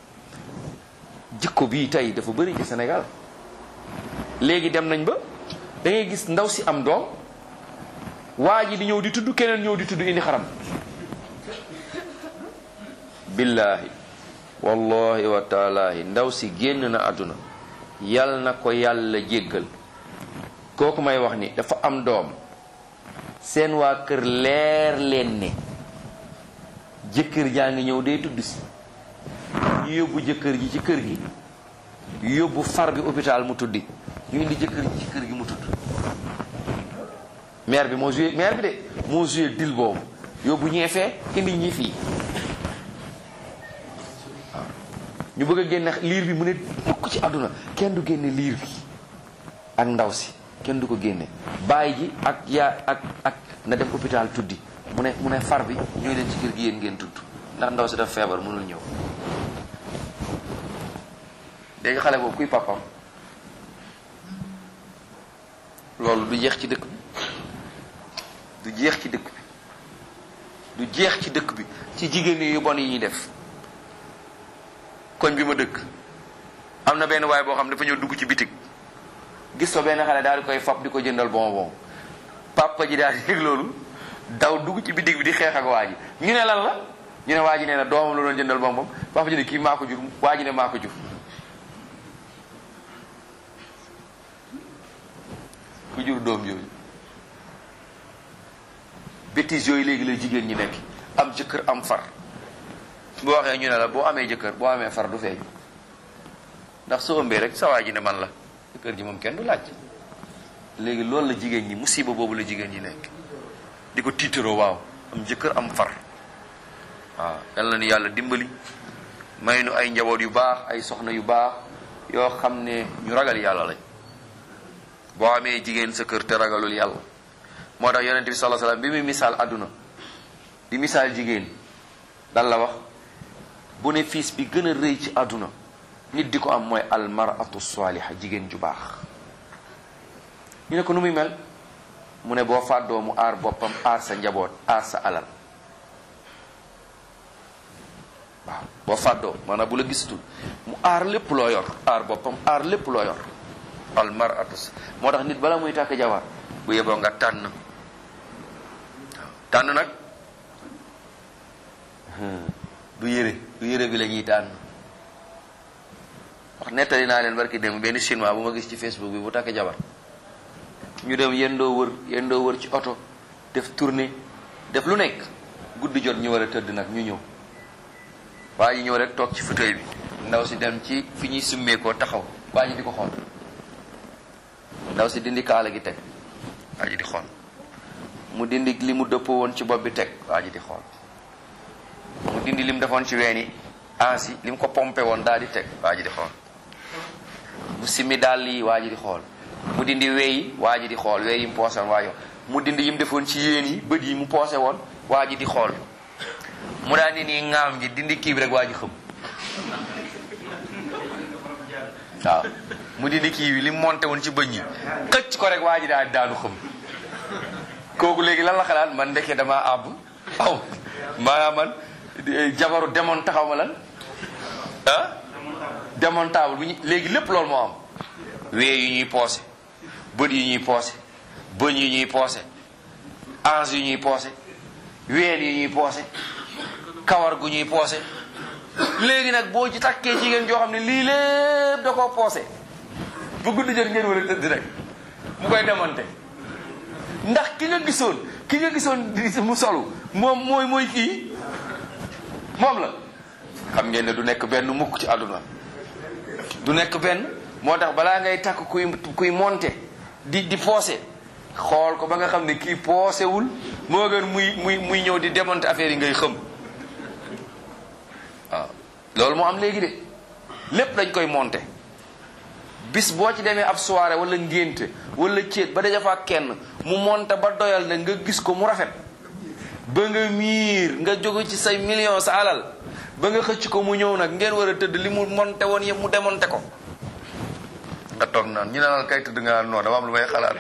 jikko bii tey dafa bëri ci Sénégal léegi dem nañ ba da ngay gis ndaw si am doom waa ji di ñëw di tudd keneen ñëw di tudd indi xaram billaahi wallahi wa taalaahi ndaw si génn na àdduna yal na ko yàlla jéggal kooku may wax ni dafa am doom seen waa kër leer leen ne jëkkër jaa ngi ñëw day tudd si ñu yóbbu jëkkër ji ci kër gi yóbbu far bi hôpital mu tuddi ñu indi jëkkër ji ci kër gi mu tudd maire bi moo joué maire bi de moo joué dil boobu yóbbu ñee fee indi ñi fii waaw ñu bëgg a génne liir bi mu ne mukk ci àdduna kenn du génne liir bi ak ndaw si kenn du ko génne bàyyi ji ak yaa ak ak na dem hôpital tuddi mu ne mu ne far bi ñooy leen ci kër gi yéen ngeen tudd ndax ndaw si daf feebar mënul ñëw léegi xale boobu kuy papam loolu du jeex ci dëkk bi du jeex ci dëkk bi du jeex ci dëkk bi ci jigéen yu bon yi ñuy def koñ bi ma dëkk am na benn waay boo xam ne dafa ñëw dugg ci bitig gis fa benn xale daal di koy fab di ko jëndal bonbon papa ji daal di yëg loolu daw dugg ci bitig bi di xeex ak waa ji ñu ne lan la ñu ne waa ji nee na doomam la doon jëndal bonbon papa ji ne kii maa ko jur waa ji ne maa ko jur ku jur doom yooyu bêtises yooyu léegi la jigéen ñi nekk am jëkkër am far boo waxee ñu ne la boo amee jëkkër boo amee far du feeñ ndax soo ëmbee rek sa waa ji ne man la jëkkër ji moom kenn du laaj léegi loolu la jigéen ñi musiba boobu la jigéen ñi nekk di ko tiitaroo waaw am jëkkër am far waaw yal na ni yàlla dimbali may nu ay njaboot yu baax ay soxna yu baax yoo xam ne ñu ragal yàlla lañ boo amee jigéen sa kër te ragalul yàlla moo tax yonent bi sallallahu alayhi wasallam bi muy misaal àdduna di misaal jigéen dan la wax bénéfice bi gën a rëy ci àdduna nit di ko am mooy almaratu saaliha jigéen ju baax ñu ne ko nu muy mel mu ne boo fàddoo mu aar boppam aar sa njaboot aar sa alal waaw boo fàddoo maanaam bu la gisatul mu aar lépp loo yor aar boppam aar lépp loo yor almaratu moo tax nit bala muy tàkk jabar bu yeboo nga tànn waaw tànn nag du yére du yére bi la ñuy tànn wax nettali naa leen barki dem benn chinois bu ma gis ci facebook bi bu takk jabar ñu dem yendoo wër yendoo wër ci oto def tournée def lu nekk guddi jot ñu war a tëdd nag ñu ñëw waa ji ñëw rek toog ci fauteuil bi ndaw si dem ci fi ñuy summeekoo taxaw waa ji di ko xool ndaw si dindi kaala gi teg waa ji di xool mu dindi li mu dëppoo woon ci bopp bi teg waa ji di xool mu dindi li mu defoon ci weeni ansi li mu ko pompé woon daal di teg waa ji di xool mu simmi dàll yi waa ji di xool mu dindi weyi waa ji di xool weyi mu poose woon waa ji mu dindi yi mu defoon ci yéen yi bët yi mu poose woon waa ji di xool mu daal di nii ŋaam ji dindi kii bi rek waa ji xëm waaw mu dindi kii bi li mu monté woon ci bëñ yi xëcc ko rek waa ji daal di daanu xëm kooku léegi lan la xalaat man ndeke damaa àbb aw maanaam man jabaru demoon taxaw ma lan ah démontable bu ñu léegi lépp loolu moo am wee yu ñuy poosé bët yu ñuy poosé bëñ yu ñuy poosé ange yu ñuy poosé weel yu ñuy poosé kawar gu ñuy poosé léegi nag boo ci takkee jigéen joo xam ne lii lépp da koo poosé bu guddi jot ngeen war a tëdd rek mu koy démonté ndax ki nga gisoon ki nga gisoon di mu solu moom mooy mooy kii moom la xam ngeen ne du nekk benn mukk ci àdduna du nekk benn moo tax balaa ngay takk kuy kuy monté di di poosé xool ko ba nga xam ne kii poosewul moo gën muy muy muy ñëw di démonté affaire yi ngay xëm waaw loolu moo am léegi de lépp dañ koy monté bis boo ci demee ab soirée wala ngénte wala céet ba daja fa kenn mu monté ba doyal ne nga gis ko mu rafet ba nga miir nga jóge ci say million sa alal ba nga xëcc ko mu ñëw nag ngeen war a tëdd li mu monté woon yëpp mu démonté ko nga toog naan ñu ne la kay tëdd nga non dama am lu may xalaat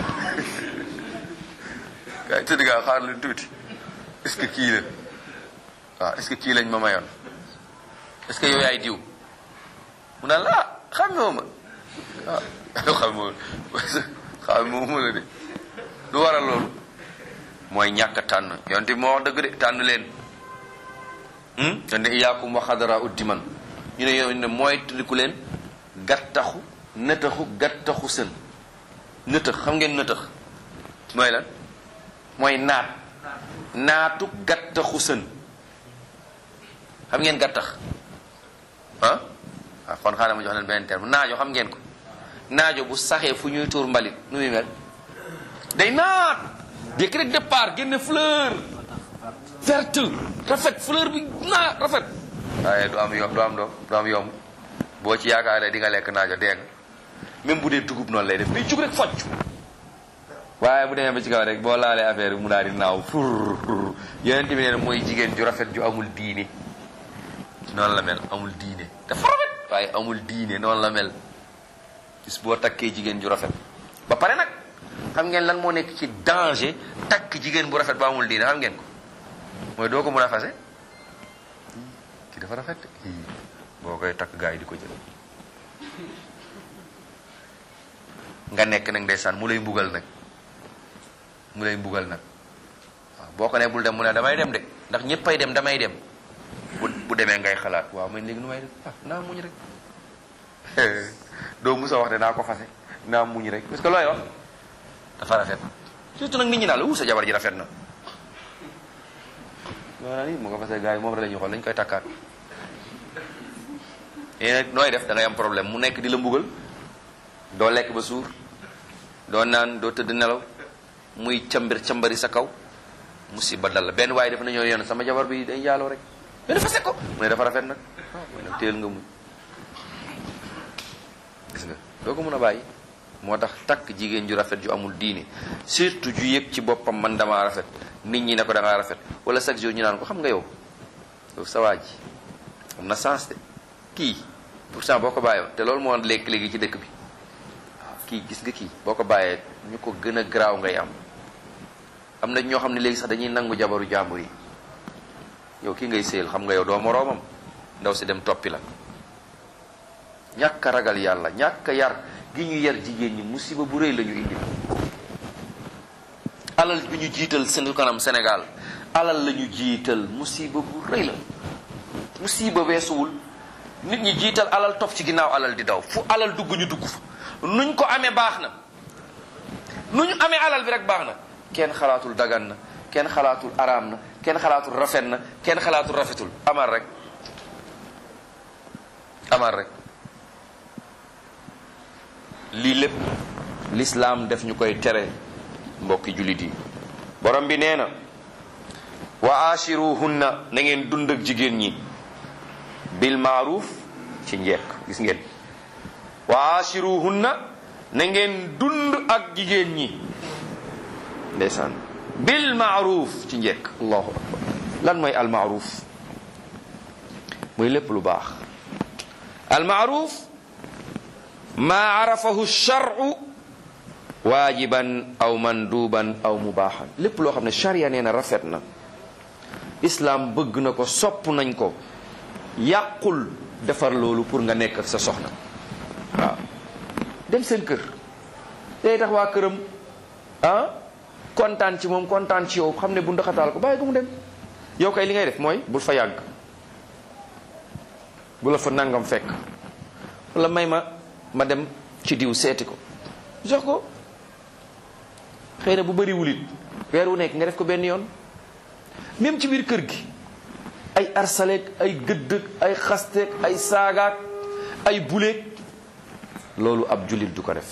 kay tëdd nga xaar lu tuuti est-ce que kii la waaw est-ce que kii lañ ma mayoon est-ce que yow yaay diw mu naan la ah xamee ma ah xam xam moom la de du waral loolu mooy ñàkk tànn yonte bi moo wax dëgg de tànn leen yonte iyaakum wa xadara uddi man ñu ne yow ne mooy tundiku leen gattaxu nëtaxu gattaxu sën nëtëx xam ngeen nëtëx mooy lan mooy naat naatu gattaxu sën xam ngeen gattax ah waaw kon xaaral ma jox leen beneen terme naajo xam ngeen ko naajo bu saxee fu ñuy tuur mbalit nu muy mel day naat jékki rek départ génne fleur verte rafet fleur bi naat rafet waaye du am yomb du am doom du am yomb boo ci yaakaaree di nga lekk naajo dee nga même bu dee dugub noonu lay def day jug rek focc waaye bu demee ba ci kaw rek boo laalee affaire bi mu daal di naaw fur yeneen bi nee na mooy jigéen ju rafet ju amul diine noonu la mel amul diine dafa rafet waaye amul diine noonu la mel gis boo takkee jigéen ju rafet ba pare nag xam ngeen lan moo nekk ci danger takk jigéen bu rafet ba amul diine xam ngeen ko mooy doo ko mën a fase ki dafa rafet kii boo koy takk gaa yi di ko jël nga nekk nag ndeysaan mu lay mbugal nag mu lay mbugal nag waaw boo ko ne bul dem mu ne damay dem de ndax ñëppay dem damay dem bu bu demee ngay xalaat waaw man léegi nu may def ah naa muñ rek doo musa wax de naa ko fase naa muñ rek parce que looy wax dafa rafet surtout nag nit ñi naan la wu sa jabar ji rafet na maanaam ni mu nga fase gars yi moom rek la ñuy xool dañ koy takkaat yéen nag nooy def da ngay am problème mu nekk di la mbugal doo lekk ba suur doo naan doo tëdd nelaw muy cambir cambari sa kaw musiba dal la benn waaye dafa nañoo yoon sama jabar bi day njaaloo rek mais dafa sekko mu ne dafa rafet nag mu ne teel nga muñ gis nga doo ko mën a bàyyi moo tax takk jigéen ju rafet ju amul diine surtout ju yëg ci boppam man damaa rafet nit ñi ne ko da ngaa rafet wala chaque jour ñu naan ko xam nga yow yow sa waa ji am na sens de kii pourtant boo ko bàyyoo te loolu moo lekk léegi ci dëkk bi waaw kii gis nga kii boo ko bàyyee ñu ko gën a garaaw ngay am am na ñoo xam ne léegi sax dañuy nangu jabaru jàmbur yi yow kii ngay séyal xam nga yow doo moroomam ndaw si dem toppi la ñàkk a ragal yàlla ñàkk a yar gi ñu yar jigéen ñi musiba bu rëy la ñu indi alal bi ñu jiital seen kanam Sénégal alal la ñu jiital musiba bu rëy la musiba weesuwul nit ñi jiital alal topp ci ginnaaw alal di daw fu alal dugg ñu dugg fa nuñ ko amee baax na nu ñu amee alal bi rek baax na kenn xalaatul dagan na kenn xalaatul araam na kenn xalaatul rafet na kenn xalaatul rafetul amal rek amal rek lii lépp lislaam def ñu koy tere mbokki jullit yi borom bi nee na wa ashiruhunna na ngeen dund ak jigéen ñi bil maaruf ci njekk gis ngeen wa ashiruhunna na ngeen dund ak jigéen ñi ndeysaan bil maaruf ci njekk allahu akbar lan mooy al maaruf muy lépp lu baax al maaruf ma arafahu shar'u waajiban aw manduban aw mubaaxan lépp loo xam ne charia nee na rafet na islam bëgg na ko sopp nañ ko yàqul defar loolu pour nga nekk ak sa soxna waaw dem seen kër day tax waa këram ah kontaan ci moom kontaan ci yow xam ne bu ndaxataal ko bàyyi ko mu dem yow kay li ngay def mooy bul fa yàgg bu la fa nangam fekk wala may ma ma dem ci diw seeti ko jox ko xëy na bu bëriwul it weer wu nekk nga def ko benn yoon même ci biir kër gi ay arsaleek ay gëddëg ay xasteek ay saagaak ay buleek loolu ab jullit du ko def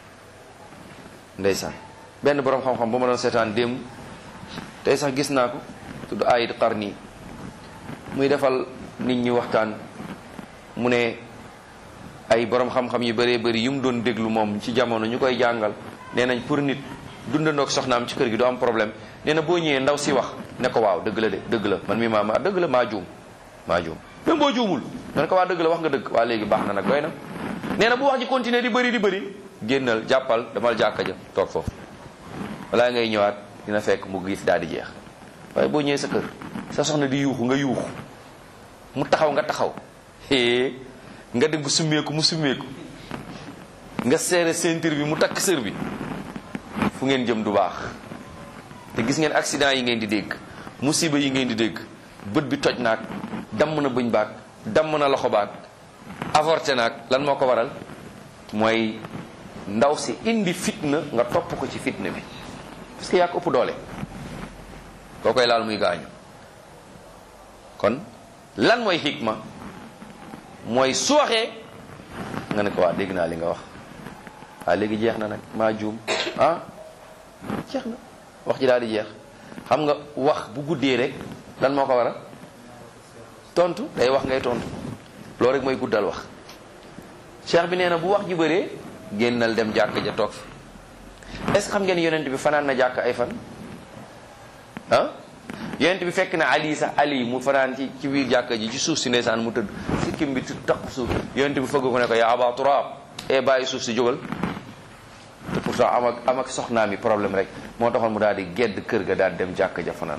ndeysaan benn boroom xam-xam ba ma doon seetaan démb tey sax gis naa ko tudd ayit qarni muy defal nit ñi waxtaan mu ne ay borom xam-xam yu bëree bëri yu mu doon déglu moom ci jamono ñu koy jàngal nee nañ pour nit dundandoog soxnaam ci kër gi du am problème nee na boo ñëwee ndaw si wax ne ko waaw dëgg la de dëgg la man mi maa ma dëgg la maa juum maa juum même boo juumul nga ne ko waa dëgg la wax nga dëgg waa léegi baax na nag doy na nee na bu wax ji continuer di bëri di bëri génnal jàppal damal jàkka ja toog foofu balaa ngay ñëwaat dina fekk mu giif daal di jeex waaye boo ñëwee sa kër sa soxna di yuuxu nga yuuxu mu taxaw nga taxaw hee nga dem summeeku mu summeeku nga seere ceinture bi mu takk sër bi fu ngeen jëm du baax te gis ngeen accident yi ngeen di dégg musiba yi ngeen di dégg bët bi toj naag damm na bëñ baag damm na loxo baag avorté naag lan moo ko waral mooy ndaw si indi fitna nga topp ko ci fitna bi parce que yaa ko ëpp doole koo koy laal muy gaañu kon lan mooy xikma mooy su waxee nga ne ko waa dégg naa li nga wax waa léegi jeex na nag maa juum ah jeex na wax ji daal di jeex xam nga wax bu guddee rek lan moo ko waral tontu day wax ngay tontu loolu rek mooy guddal wax cheikh bi nee na bu wax ji bëree génnal dem jàkk ja toog fi est-ce que xam ngeen yonent bi fanaan na jàkk ay fan ah yonent bi fekk na ali sax ali mu fanaan ci ci biir jàkka ji ci suuf si ndeysaan mu tëdd sikkim bi tu taq suuf yonent bi fëgg ko ne ko yaa aba turaab e bàyyi suuf si jógal te pourtant am ak am ak soxnaam yi problème rek moo taxoon mu daal di gedd kër ga daal dem jàkka ja fanaan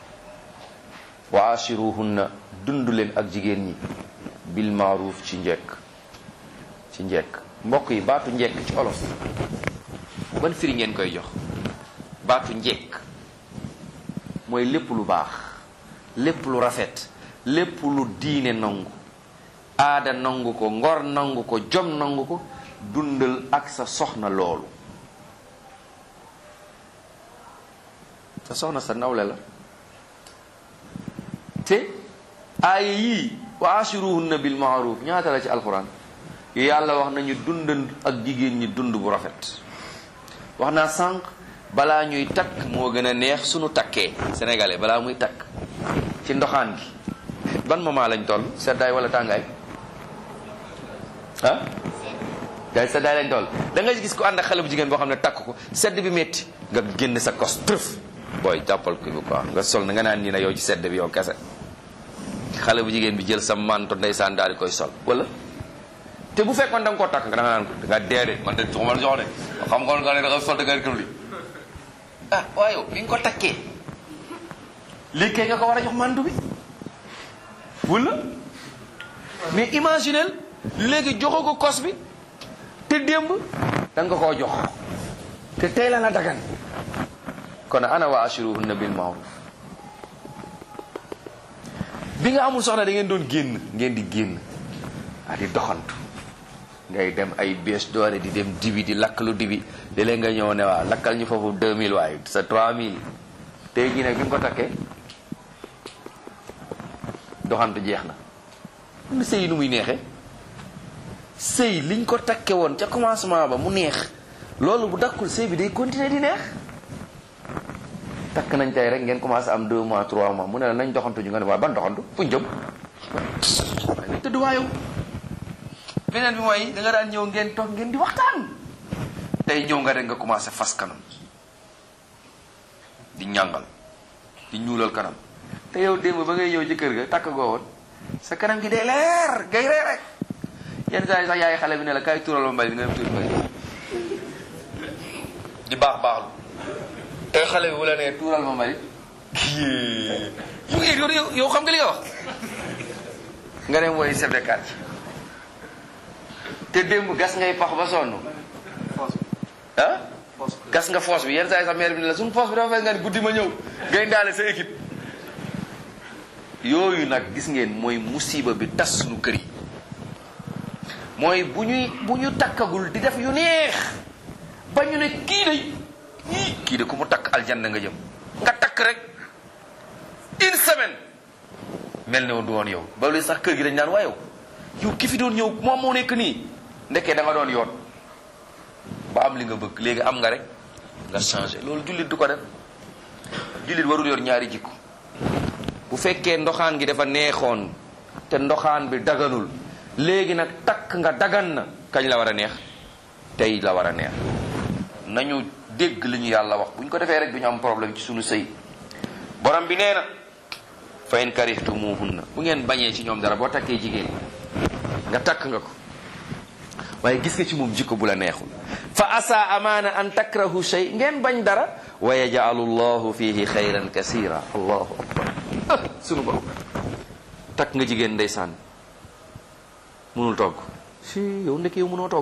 wa ashiruhunna dund leen ak jigéen ñi bil maaruf ci njekk ci njekk mbokk yi baatu njekk ci olof ban firi ngeen koy jox baatu njekk mooy lépp lu baax lépp lu rafet lépp lu diine nangu aada nangu ko ngor nangu ko jom nangu ko dundal ak sa soxna loolu te soxna sa nawle la te aaya yii wa ashiruhunna bil maaruf ñaata la ci alquran yàlla wax nañu dund ak jigéen ñi dund bu rafet wax naa sànq balaa ñuy takk moo gën a neex sunu takkee sénégalais balaa muy takk ci ndoxaan gi ban moment lañ toll seddaay wala tàngaay ah daay seddaay lañ toll da nga gis ko ànd ak xale bu jigéen boo xam ne takk ko sedd bi metti nga génn sa kos trëf booy jàppal ko bi quoi nga sol na nga naan nii na yow ci sedd bi yow kese xale bu jigéen bi jël sa manto ndeysaan daal di koy sol wala te bu fekkoon da nga koo takk nga da nga naan ko da nga dee de man de jox ma jox de xam nga nga ne da nga sol da nga kër li ah waaye yow bi nga ko takkee lii kay nga ko war a jox mantu bi wala mais imaginel léegi joxo ko kos bi te démb da nga koo jox te tey la la dagan kon ana wa ashiruhunna bil ma'ruf bi nga amul soxna da ngeen doon génn ngeen di génn a di doxantu ngay dem ay bés doore di dem dibi di lakk lu dibi léeg-léeg nga ñëw ne waa lakkal ñu foofu 2000 waaye sa 3000 tey jii nag bi nga ko takkee doxantu jeex na lu sëy nu muy neexee sëy liñ ko takke woon ca commencement ba mu neex loolu bu dakkul sëy bi day continuer di neex takk nañ tey rek ngeen commencé am 2 mois 3 mois mu ne la nañ doxantu ñu nga ne waa ban doxantu fuñ jëm waaye nañ tëdd waayow beneen bi mooy da nga daan ñëw ngeen toog ngeen di waxtaan tey ñëw nga rek nga commencé fas kanam di ñàngal di ñuulal kanam te yow démb ba ngay ñëw ci kër ga takk goo woon sa kanam gi day leer ngay ree rek yenn saa yi sax yaay xale bi ne la kaay tuural ma mbali nga dem tuur mbali di baax baaxlu te xale bi bu la nee tuural ma mbali yow yow yow xam nga li nga wax nga dem woy chef de quartier te démb gas ngay pax ba sonn ah gas nga foos bi yenn saa yi sax maire bi ne la suñu foos bi dafa fees nga ni guddi ma ñëw ngay ndaale sa équipe yooyu nag gis ngeen mooy musiba bi tas suñu kër yi mooy bu ñuy bu ñu takkagul di def yu neex ba ñu ne kii de ii kii de ku mu takk aljanna nga jëm nga takk rek une semaine mel ne woon du woon yow ba léegi sax kër gi dañ naan waa yow yow ki fi doon ñëw moom moo nekk nii ndekkee da nga doon yoon ba am li nga bëgg léegi am nga rek nga changé loolu jullit du ko def jullit warul yor ñaari jikko bu fekkee ndoxaan gi dafa neexoon te ndoxaan bi daganul léegi nag takk nga dagan na kañ la war a neex tey la war a neex nañu dégg li ñu yàlla wax bu ñu ko defee rek du ñu am problème ci suñu sëy borom bi nee na fa in karihtumuhunna bu ngeen bañee ci ñoom dara boo takkee jigéen nga takk nga ko waaye gis nga ci moom jikko bu la neexul fa asa amaana an takrahu shay ngeen bañ dara wa yaj'alu llahu fihi xayran kasira allahu akbar ah sunu borom takk nga jigéen ndeysaan munul togg si yow ndekk yow munoo togg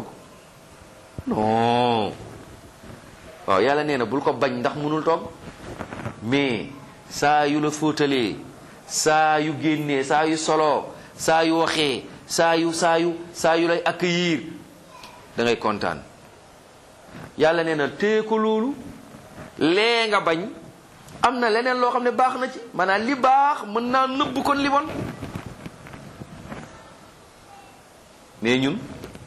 non waaw yàlla nee na bul ko bañ ndax munul togg mais saa yu la fóotalee saa yu génnee saa yu soloo saa yu waxee saa yu saa yu saa yu lay accueillir da ngay kontaan yàlla nee na téye ko loolu lee nga bañ am na leneen loo xam ne baax na ci maanaam li baax mën naa nëbb kon li bon mais ñun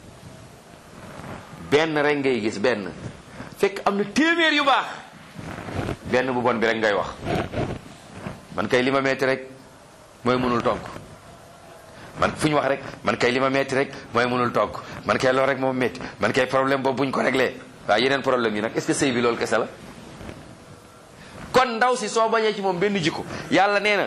benn rek ngay gis benn fekk am na téeméer yu baax benn bu bon bi rek ngay wax man kay li ma metti rek mooy mënul togg man fu ñu wax rek man kay li ma metti rek mooy mënul togg man kay loolu rek moom metti man kay problème boobu buñ ko réglé waaye yeneen problème yi nag est-ce que sëy bi loolu kese la kon ndaw si soo bañee ci moom benn jikko yàlla nee na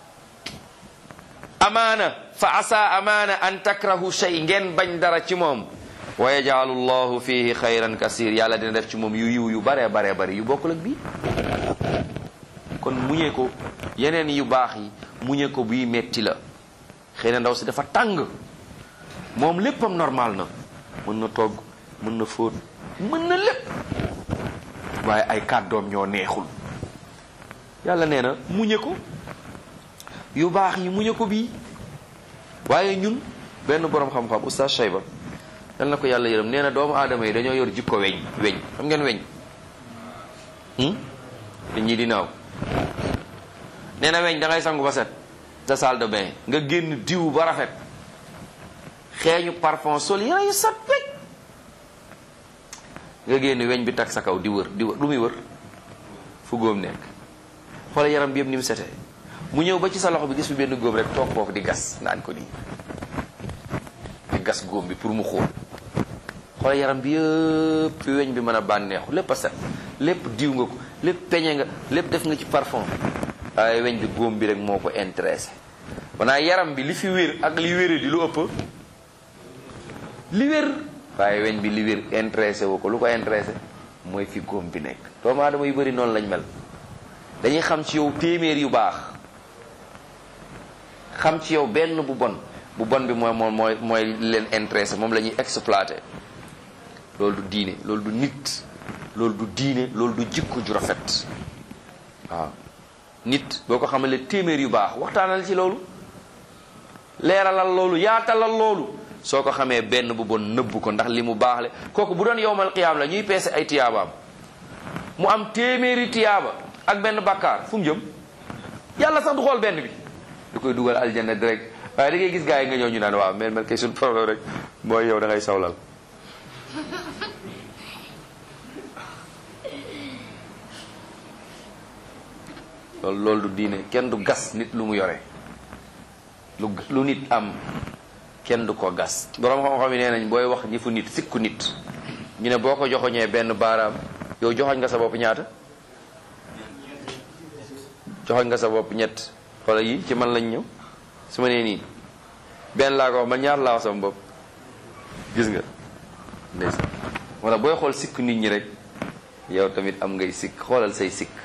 amaana fa asa amaana an takrahu shay ngeen bañ dara ci moom wa yajaalu llahu fihi xayran kasir yàlla dina def ci moom yu yiw yu baree baree bari yu bokkul ak bii kon muñee ko yeneen yu baax yi muñee ko bii metti la xëy na ndaw si dafa tàng moom léppam normal na mën na togg mën na fóot mën na lépp waaye ay kàddoom ñoo neexul yàlla nee na muñe ko yu baax yi muñe ko bii waaye ñun benn borom xam-xam oustaz Shayba yal na ko yàlla yërëm nee na doomu aadama yi dañoo yor jikko weñ weñ xam ngeen weñ dañ ñii di naaw nee na weñ da ngay sangu ba set sa salle de bain nga génn diw ba rafet xeeñu parfum sol yére yu sat wecc nga génn weñ bi tag sa kaw di wër di wër lu muy wër fu góom nekk xoolal yaram bi yëpp ni mu setee mu ñëw ba ci sa loxo bi gis fi benn góom rek toog foofu di gas naan ko nii di gas góom bi pour mu xóol xoolal yaram bi yëpp fi weñ bi mën a bànneexu lépp a set lépp diw nga ko lépp peñe nga lépp def nga ci parfum waaye weñ bi góom bi rek moo ko intéressé wanaa yaram bi li fi wér ak li wére di lu ëpp li wér waaye weñ bi li wér intéressé woo ko lu ko intéressé mooy fi góom bi nekk doomu aadama yu bëri noonu lañ mel dañuy xam ci yow téeméer yu baax xam ci yow benn bu bon bu bon bi mooy moom mooy mooy leen intéressé moom la ñuy exploité loolu du diine loolu du nit loolu du diine loolu du jikko ju rafet waaw nit boo ko xamalee téeméer yu baax waxtaanal ci loolu leeralal loolu yaatalal loolu soo ko xamee benn bu bon nëbb ko ndax li mu baax le kooku bu doon yowmal qiyaam la ñuy peese ay tiyaabaam mu am téeméeri tiyaaba ak benn bakkaar fu mu jëm yàlla sax du xool benn bi du koy dugal aljanna direct waaye da ngay gis gars yi nga ñëw ñu naan waaw mel mel kay suñu problème rek mooy yow da ngay sawlal loolu loolu du diine kenn du gas nit lu mu yore lu lu nit am kenn du ko gas borom xam-xam yi nee nañ booy wax ñi fu nit sikku nit ñu ne boo ko joxoñee benn baaraam yow joxoñ nga sa bopp ñaata joxoñ nga sa bopp ñett xoola yi ci man lañ ñëw su ma nee nii benn laa ko wax man ñaar laa wax sama bopp gis nga ndeysaan wala booy xool sikk nit ñi rek yow tamit am ngay sikk xoolal say sikk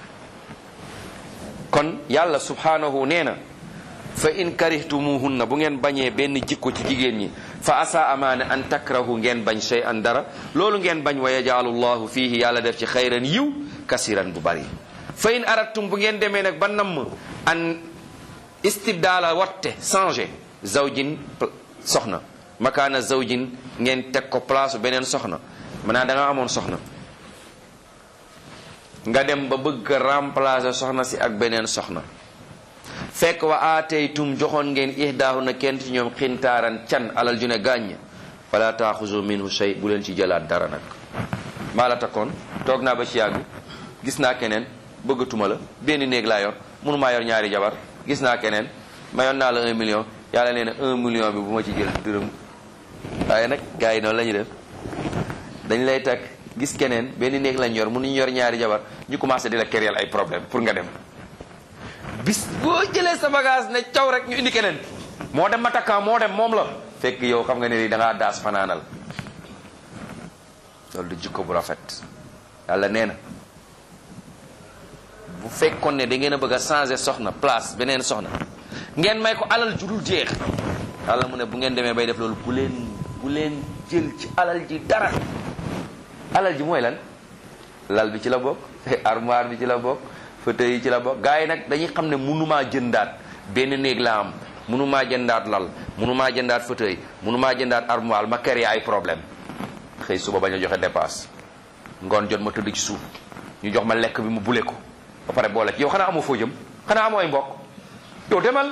kon yàlla subhanahu nee na fa in karihtumuhunna bu ngeen bañee benn jikko ci jigéen ñi fa asa amaana an takrahu ngeen bañ shay an dara loolu ngeen bañ wa yajaalu llahu fiihi yàlla def ci xayran yiw kasiran bu bari fa in aradtum bu ngeen demee nag ba namm an istibdaala watte changé zawjin soxna makaana zawjin ngeen teg ko place beneen soxna maanaam da nga amoon soxna nga dem ba bëgg a remplacer soxna si ak beneen soxna fekk wa aataytum joxoon ngeen ihdaahu na kenn ci ñoom xintaaran can alal ju ne gàññ fala taaxuzu minhu shay bu leen ci jëlaat dara nag maa la takkoon toog naa ba ci yàgg gis naa keneen bëggatuma la benn néeg laa yor mënumaa yor ñaari jabar gis naa keneen mayoon naa la un million yàlla nee na un million bi bu ma ci jël dërëm waaye nag gars yi noonu la ñuy def dañ lay takk gis keneen benn néeg lañ yor mënuñu yor ñaari jabar ñu commencé di la kéréel ay problème pour nga dem bis boo jëlee sa bagage ne caw rek ñu indi keneen moo dem ma takkaa moo dem moom la fekk yow xam nga ne ni da ngaa daas fanaanal loolu du jikko bu rafet yàlla nee na bu fekkoon ne da ngeen a bëgg a changer soxna place beneen soxna ngeen may ko alal ju dul jeex yàlla mu ne bu ngeen demee bay def loolu bu leen bu leen jël ci alal ji dara alal ji mooy lan lal bi ci la bokk armoire bi ci la bokk fauteuil yi ci la bokk gars yi nag dañuy xam ne mënumaa jëndaat benn néeg la am mënumaa jëndaat lal mënumaa jëndaat fauteuil mënumaa jëndaat armoire ma kër ay problème xëy suba bañ a joxe dépasse ngoon jot ma tëdd ci suuf ñu jox ma lekk bi mu bule ko ba pare boole ci yow xanaa amoo foo jëm xanaa amoo ay mbokk yow demal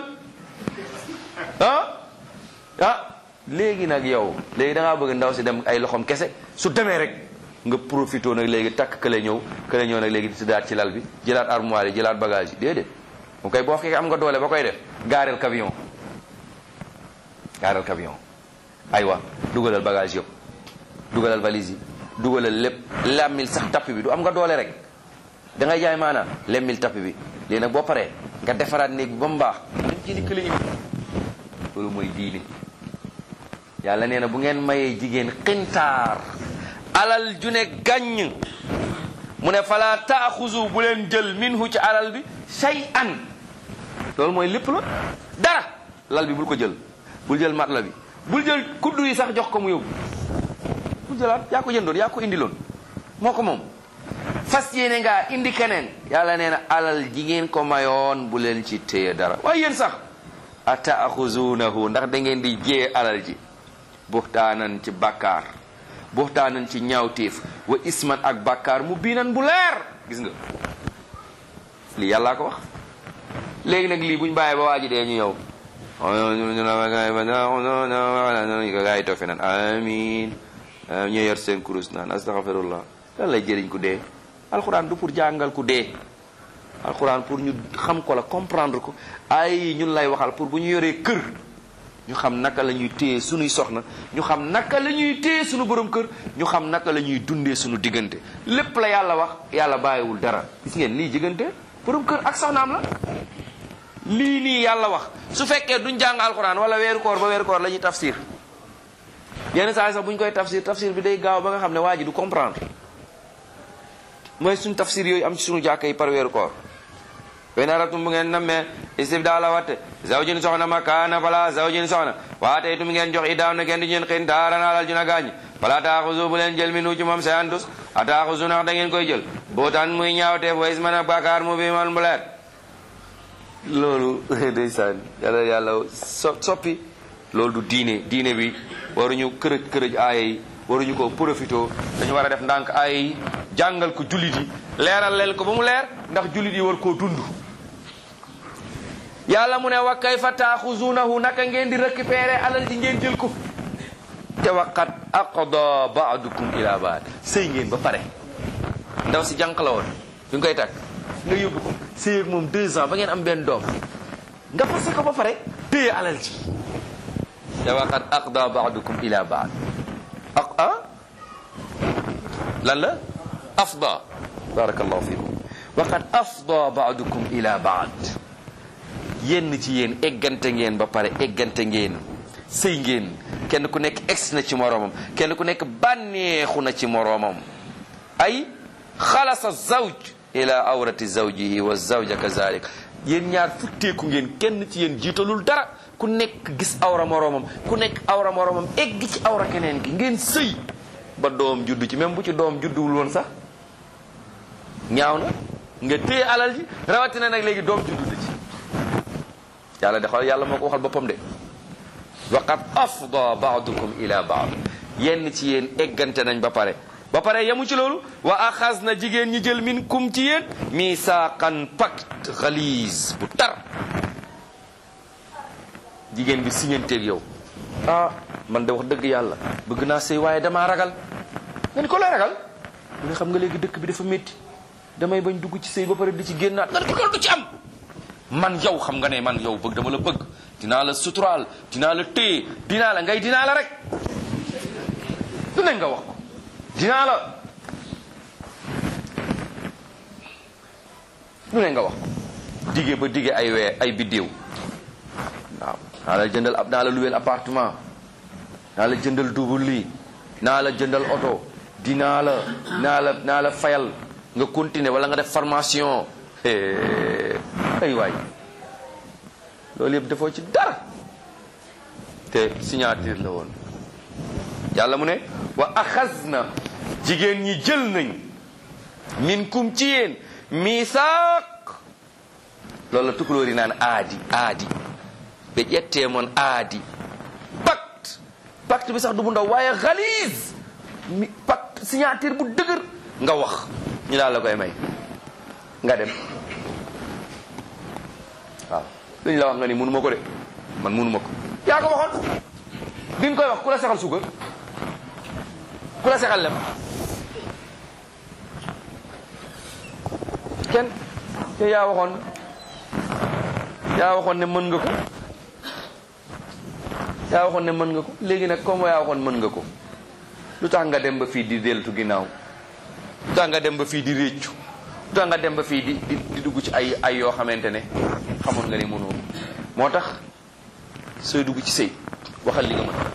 ah ah léegi nag yow léegi da ngaa bëgg ndaw si dem ay loxoom kese su demee rek nga profité nag léegi takk kële ñëw kële ñëw nag léegi di daat ci lal bi jëlaat armoire yi jëlaat bagage yi déedéet mu koy boo fekkee am nga doole ba koy def gaareel camion gaareel camion aywa dugalal bagage yëpp dugalal valise yi dugalal lépp lemmil sax tapp bi du am nga doole rek da ngay jaay maanaam lemmil tapp bi léegi nag boo paree nga defaraat néeg bi ba mu baax dañ jëli kële indi loolu mooy diine yàlla nee na bu ngeen mayee jigéen xintaar alal ju ne gàññ mu ne fala taaxuzu bu leen jël minhu ci alal bi shay an loolu mooy lépp la dara lal bi bul ko jël bul jël mat la bi bul jël kuddu yi sax jox ko mu yóbbu bul jëlaat yaa ko jëndoon yaa ko indiloon moo ko moom fas yéene ngaa indi keneen yàlla nee na alal jigéen ko mayoon bu leen ci téye dara waaye yéen sax a taaxuzunahu ndax da ngeen di jee alal ji buxtaanan ci bàkkaar buxtaanan ci ñaawteef wa isman ak bàkkaar mu biinan bu leer gis nga lii yàllaa ko wax léegi nag lii buñ bàyyee ba waa ji dee ñu yow gaa yi toog fe naan amin ñu yor seen kurus naan astaghfirullah lan lay jëriñ ku dee alxuraan du pour jàngal ku dee alxuraan pour ñu xam ko la comprendre ko ay ñun lay waxal pour bu ñu yoree kër ñu xam naka la ñuy téye sunuy soxna ñu xam naka la ñuy téye sunu borom kër ñu xam naka la ñuy dundee sunu diggante lépp la yàlla wax yàlla bàyyiwul dara gis ngeen lii diggante borom kër ak soxnaam la lii nii yàlla wax su fekkee duñ jàng alxuraan wala weeru koor ba weeru koor la ñuy tafsir yenn saa yi sax bu ñu koy tafsir tafsir bi day gaaw ba nga xam ne waa ji du comprendre mooy suñ tafsir yooyu am ci suñu jàkka yi par weeru koor wen aratum bu ngeen nammee istibdaala watte zawjin soxna makaana fala zawjin soxna waate itum ngeen jox idaaw na ngeen di ñeen xin daaran alal juna gaañ fala taaxusu bu leen jël mi nu ci moom sayan tus a taaxusu nax da ngeen koy jël bootaan muy ñaawteef wa isman ak bàkkaar mu bi mal mu leer loolu ndeysaan yàlla yàlla so soppi loolu du diine diine bi waruñu kërëj kërëj aaya yi waruñu ko profito dañu war a def ndànk aaya yi jàngal ko jullit yi leeral leen ko ba mu leer ndax jullit yi war koo dund yàlla mu ne wa kayfa taaxuzunahu naka ngeen di récupérer alal ji ngeen jël ko te waqat aqda baadukum ila baad sëy ngeen ba pare ndaw si jànq la woon bi nga koy takk nga yóbbu ko sëy ak moom deux ans ba ngeen am benn doom nga fase ko ba pare téye alal ji te waqat aqda baadukum ila baad aq ah lan la afda barakallahu fikum waqad afda baadukum ila baad yenn ci yéen eggante ngeen ba pare eggante ngeen sëy ngeen kenn ku nekk ex na ci moroomam kenn ku nekk bànneexu na ci moroomam ay xalasa zawj ila awrati zawjihi wa zawja kazalik yéen ñaar futteeku ngeen kenn ci yéen jiitalul dara ku nekk gis awra moroomam ku nekk awra moroomam egg ci awra keneen gi ngeen sëy ba doom juddu ci même bu ci doom judduwul woon sax ñaaw na nga téye alal ji rawatina nag léegi doom juddu ci yàlla de xool yàlla moo ko waxal boppam de waqad afda baadukum ila baad yenn ci yéen eggante nañ ba pare ba pare yemu ci loolu wa axas na jigéen ñi jël min kum ci yéen misaaqan pacte xaliis bu tar jigéen bi siñanteeg yow ah man de wax dëgg yàlla bëgg naa sëy waaye damaa ragal nga ni ko lay ragal mu ne xam nga léegi dëkk bi dafa métti damay bañ dugg ci sëy ba pare di ci génnaat nga ni ko loolu du ci am man yow xam nga ne man yow bëgg dama la bëgg dinaa la suturaal dinaa la téye dinaa la ngay dinaa la rek du ne nga wax ko dinaa la du ne nga wax ko dige ba dige ay wee ay biddéew waaw naa la jëndal ab naa la luweel appartement naa la jëndal double lii naa la jëndal oto dinaa la naa la naa la fayal nga continuer wala nga def formation ay waay loolu yëpp defoo ci dara te signature la woon yàlla mu ne wa axas na jigéen ñi jël nañ min kum ci yéen misaaq loolu la tukulóor yi naan aadi aadi ɓe ƴettee moon aadi pacte pacte bi sax du bu ndaw waaye xaliis mi pacte signature bu dëgër nga wax ñu daal la koy may nga dem waaw lu ñu la wax nga ni mënu ma ko de man mënu ma ko yaa ko waxoon bi nga koy wax ku la sexal suukar ku la sexal lem kenn te yaa waxoon yaa waxoon ne mën nga ko yaa waxoon ne mën nga ko léegi nag comme yaa waxoon mën nga ko lu tax nga dem ba fii di deltu ginnaaw lu tax nga dem ba fii di réccu lu tax nga dem ba fii di di di dugg ci ay ay yoo xamante ne xamoon nga ni mënoo moo tax sooy dugg ci sëy waxal li nga mën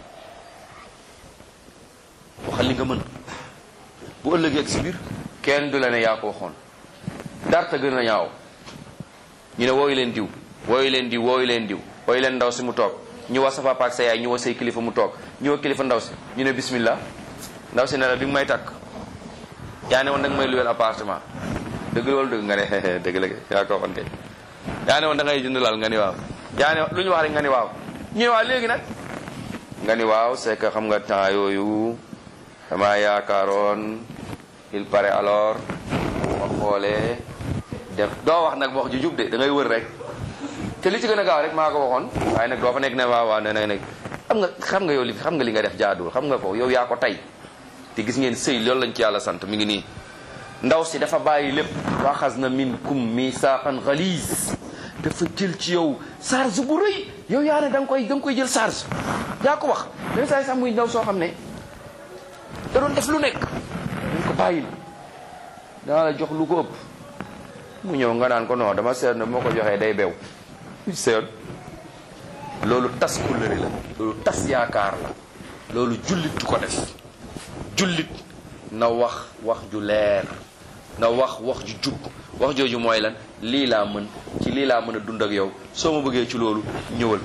waxal li nga mën bu ëllëgee ak si biir kenn du la ne yaa ko waxoon darta gën a ñaaw ñu ne wooyu leen diw wooyu leen diw wooyu leen diw wooyu leen ndaw si mu toog ñu wax sa papa ak sa yaay ñu wax say kilifa mu toog ñu wax kilifa ndaw si ñu ne bismillah ndaw si ne la bi nga may takk yaa ne woon da nga may luweel appartement dëgg loolu dëgg nga ne dëgg la yaa ko waxoon kay yaa ne woon da ngay jënd laal nga ni waaw yaa ne lu ñu wax rek nga ni waaw ñu ne waaw léegi nag nga ni waaw c'est que xam nga temps yooyu dama yaakaaroon il paraît alors ma xoolee def doo wax nag wax ju jub de da ngay wër rek te li ci gën a gaaw rek maa ko waxoon waaye nag doo fa nekk ne waaw waaw ne ne ne xam nga xam nga yow li xam nga li nga def jaaduwul xam nga ko yow yaa ko tey te gis ngeen sëy loolu lañ ci yàlla sant mi ngi nii ndaw si dafa bàyyi lépp waxas na minkum misaaqan galiis dafa jël ci yow charge bu rëy yow yaa ne da nga koy da nga koy jël charge yaa ko wax dañ saay sax muy ndaw soo xam ne da doon def lu nekk dañ ko bàyyil daa la jox lu ko ëpp mu ñëw nga naan ko non dama seet ne moo ko joxee day bew seet loolu tas kullëri la loolu tas yaakaar la loolu jullit du ko def jullit na wax wax ju leer na wax wax ju jub wax jooju mooy lan lii laa mën ci lii laa mën a dund ak yow soo ma bëggee ci loolu ñëwal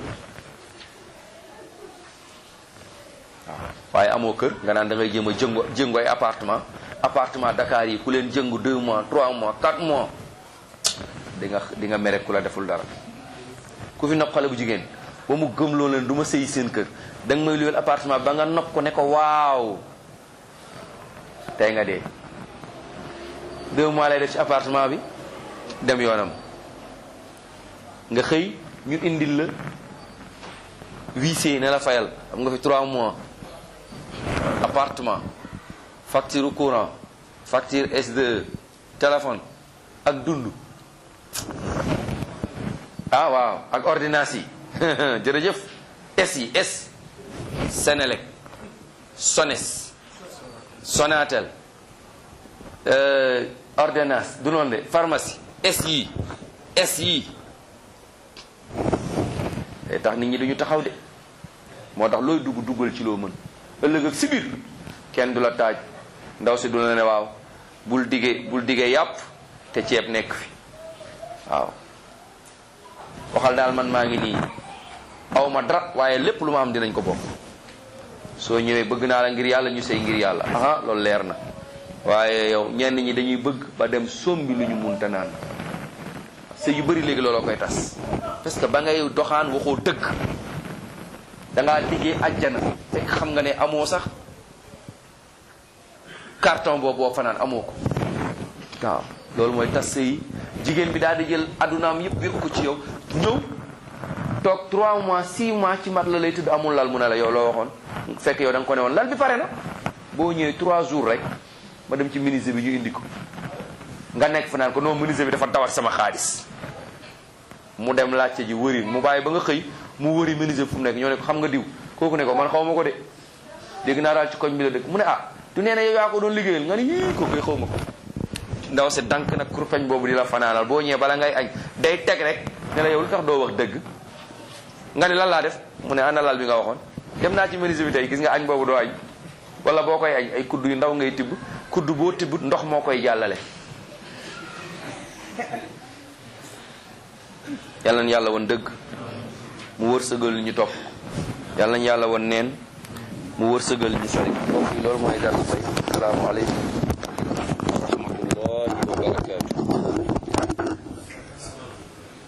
waaw waaye amoo kër nga naan da ngay jéem a jëngu jëngu ay appartement appartement Dakar yi ku leen jëngu 2 mois 3 mois 4 mois di nga di nga mere ku la deful dara ku fi nopp xale bu jigéen ba mu gëm loo leen du ma sëyi seen kër da nga may luyeel appartement ba nga nopp ko ne ko waaw tey nga dee deux mois lay def ci appartement bi dem yoonam nga xëy ñu indil la huissier ne la fayal am nga fi trois mois appartement facture courant facture S2 téléphone ak dund ah waaw ak ordonnance yi jërëjëf S yi S Senelec Sones Sonatel ordonnance du noonu de pharmacie S yi S yi day tax nit ñi duñu taxaw de moo tax looy dugg duggal ci loo mën ëllëg ak si biir kenn du la taaj ndaw si du la ne waaw bul digee bul digee yàpp te ceeb nekk fi waaw waxal daal man maa ngi nii aw ma dara waaye lépp lu ma am dinañ ko bokk soo ñëwee bëgg naa la ngir yàlla ñu sey ngir yàlla aha loolu leer na waaye yow ñenn ñi dañuy bëgg ba dem sombi lu ñu munta naan sëy yu bëri léegi looloo koy tas parce que ba ngay doxaan waxoo dëgg dangaa liggéey ajjana fekk xam nga ne amoo sax carton boobu boo fanaan amoo ko waaw loolu mooy tas sëy jigéen bi daal di jël addunaam yëpp wékk ko ci yow ñëw toog 3 mois 6 mois ci mat la lay tëdd amul lal mu ne la yow loo waxoon fekk yow da nga ko ne woon lal bi pare na boo ñëwee 3 jours rek ma dem ci menuisier bi ñu indi ko nga nekk fa naan ko non menuisier bi dafa dawat sama xaalis mu dem laajte ji wëri mu bàyyi ba nga xëy mu wëri menuisier fu mu nekk ñoo ne ko xam nga diw kooku ne ko man xaw ma ko de dégg naa daal ci koñ bi la dëkk mu ne ah du nee na yow yaa ko doon liggéeyal nga ni yii kooku xaw ma ko ndaw si dank nag kurpeñ boobu di la fanaanal boo ñëwee bala ngay añ day teg rek ne la yow lu tax doo wax dëgg nga ni lan laa def mu ne ana lal bi nga waxoon dem naa ci menuisier bi tey gis nga añ boobu doo añ wala boo koy añ ay kudd yu ndaw ngay tibb kudd boo tibb ndox moo koy jàllale yàlla na yàlla woon dëgg mu wërsëgal ñu topp yàlla na yàlla woon neen mu wërsëgal ñu sori mbokk yi loolu mooy dara tey asalaamaaleykum wa rahmatullahi wa barakaatu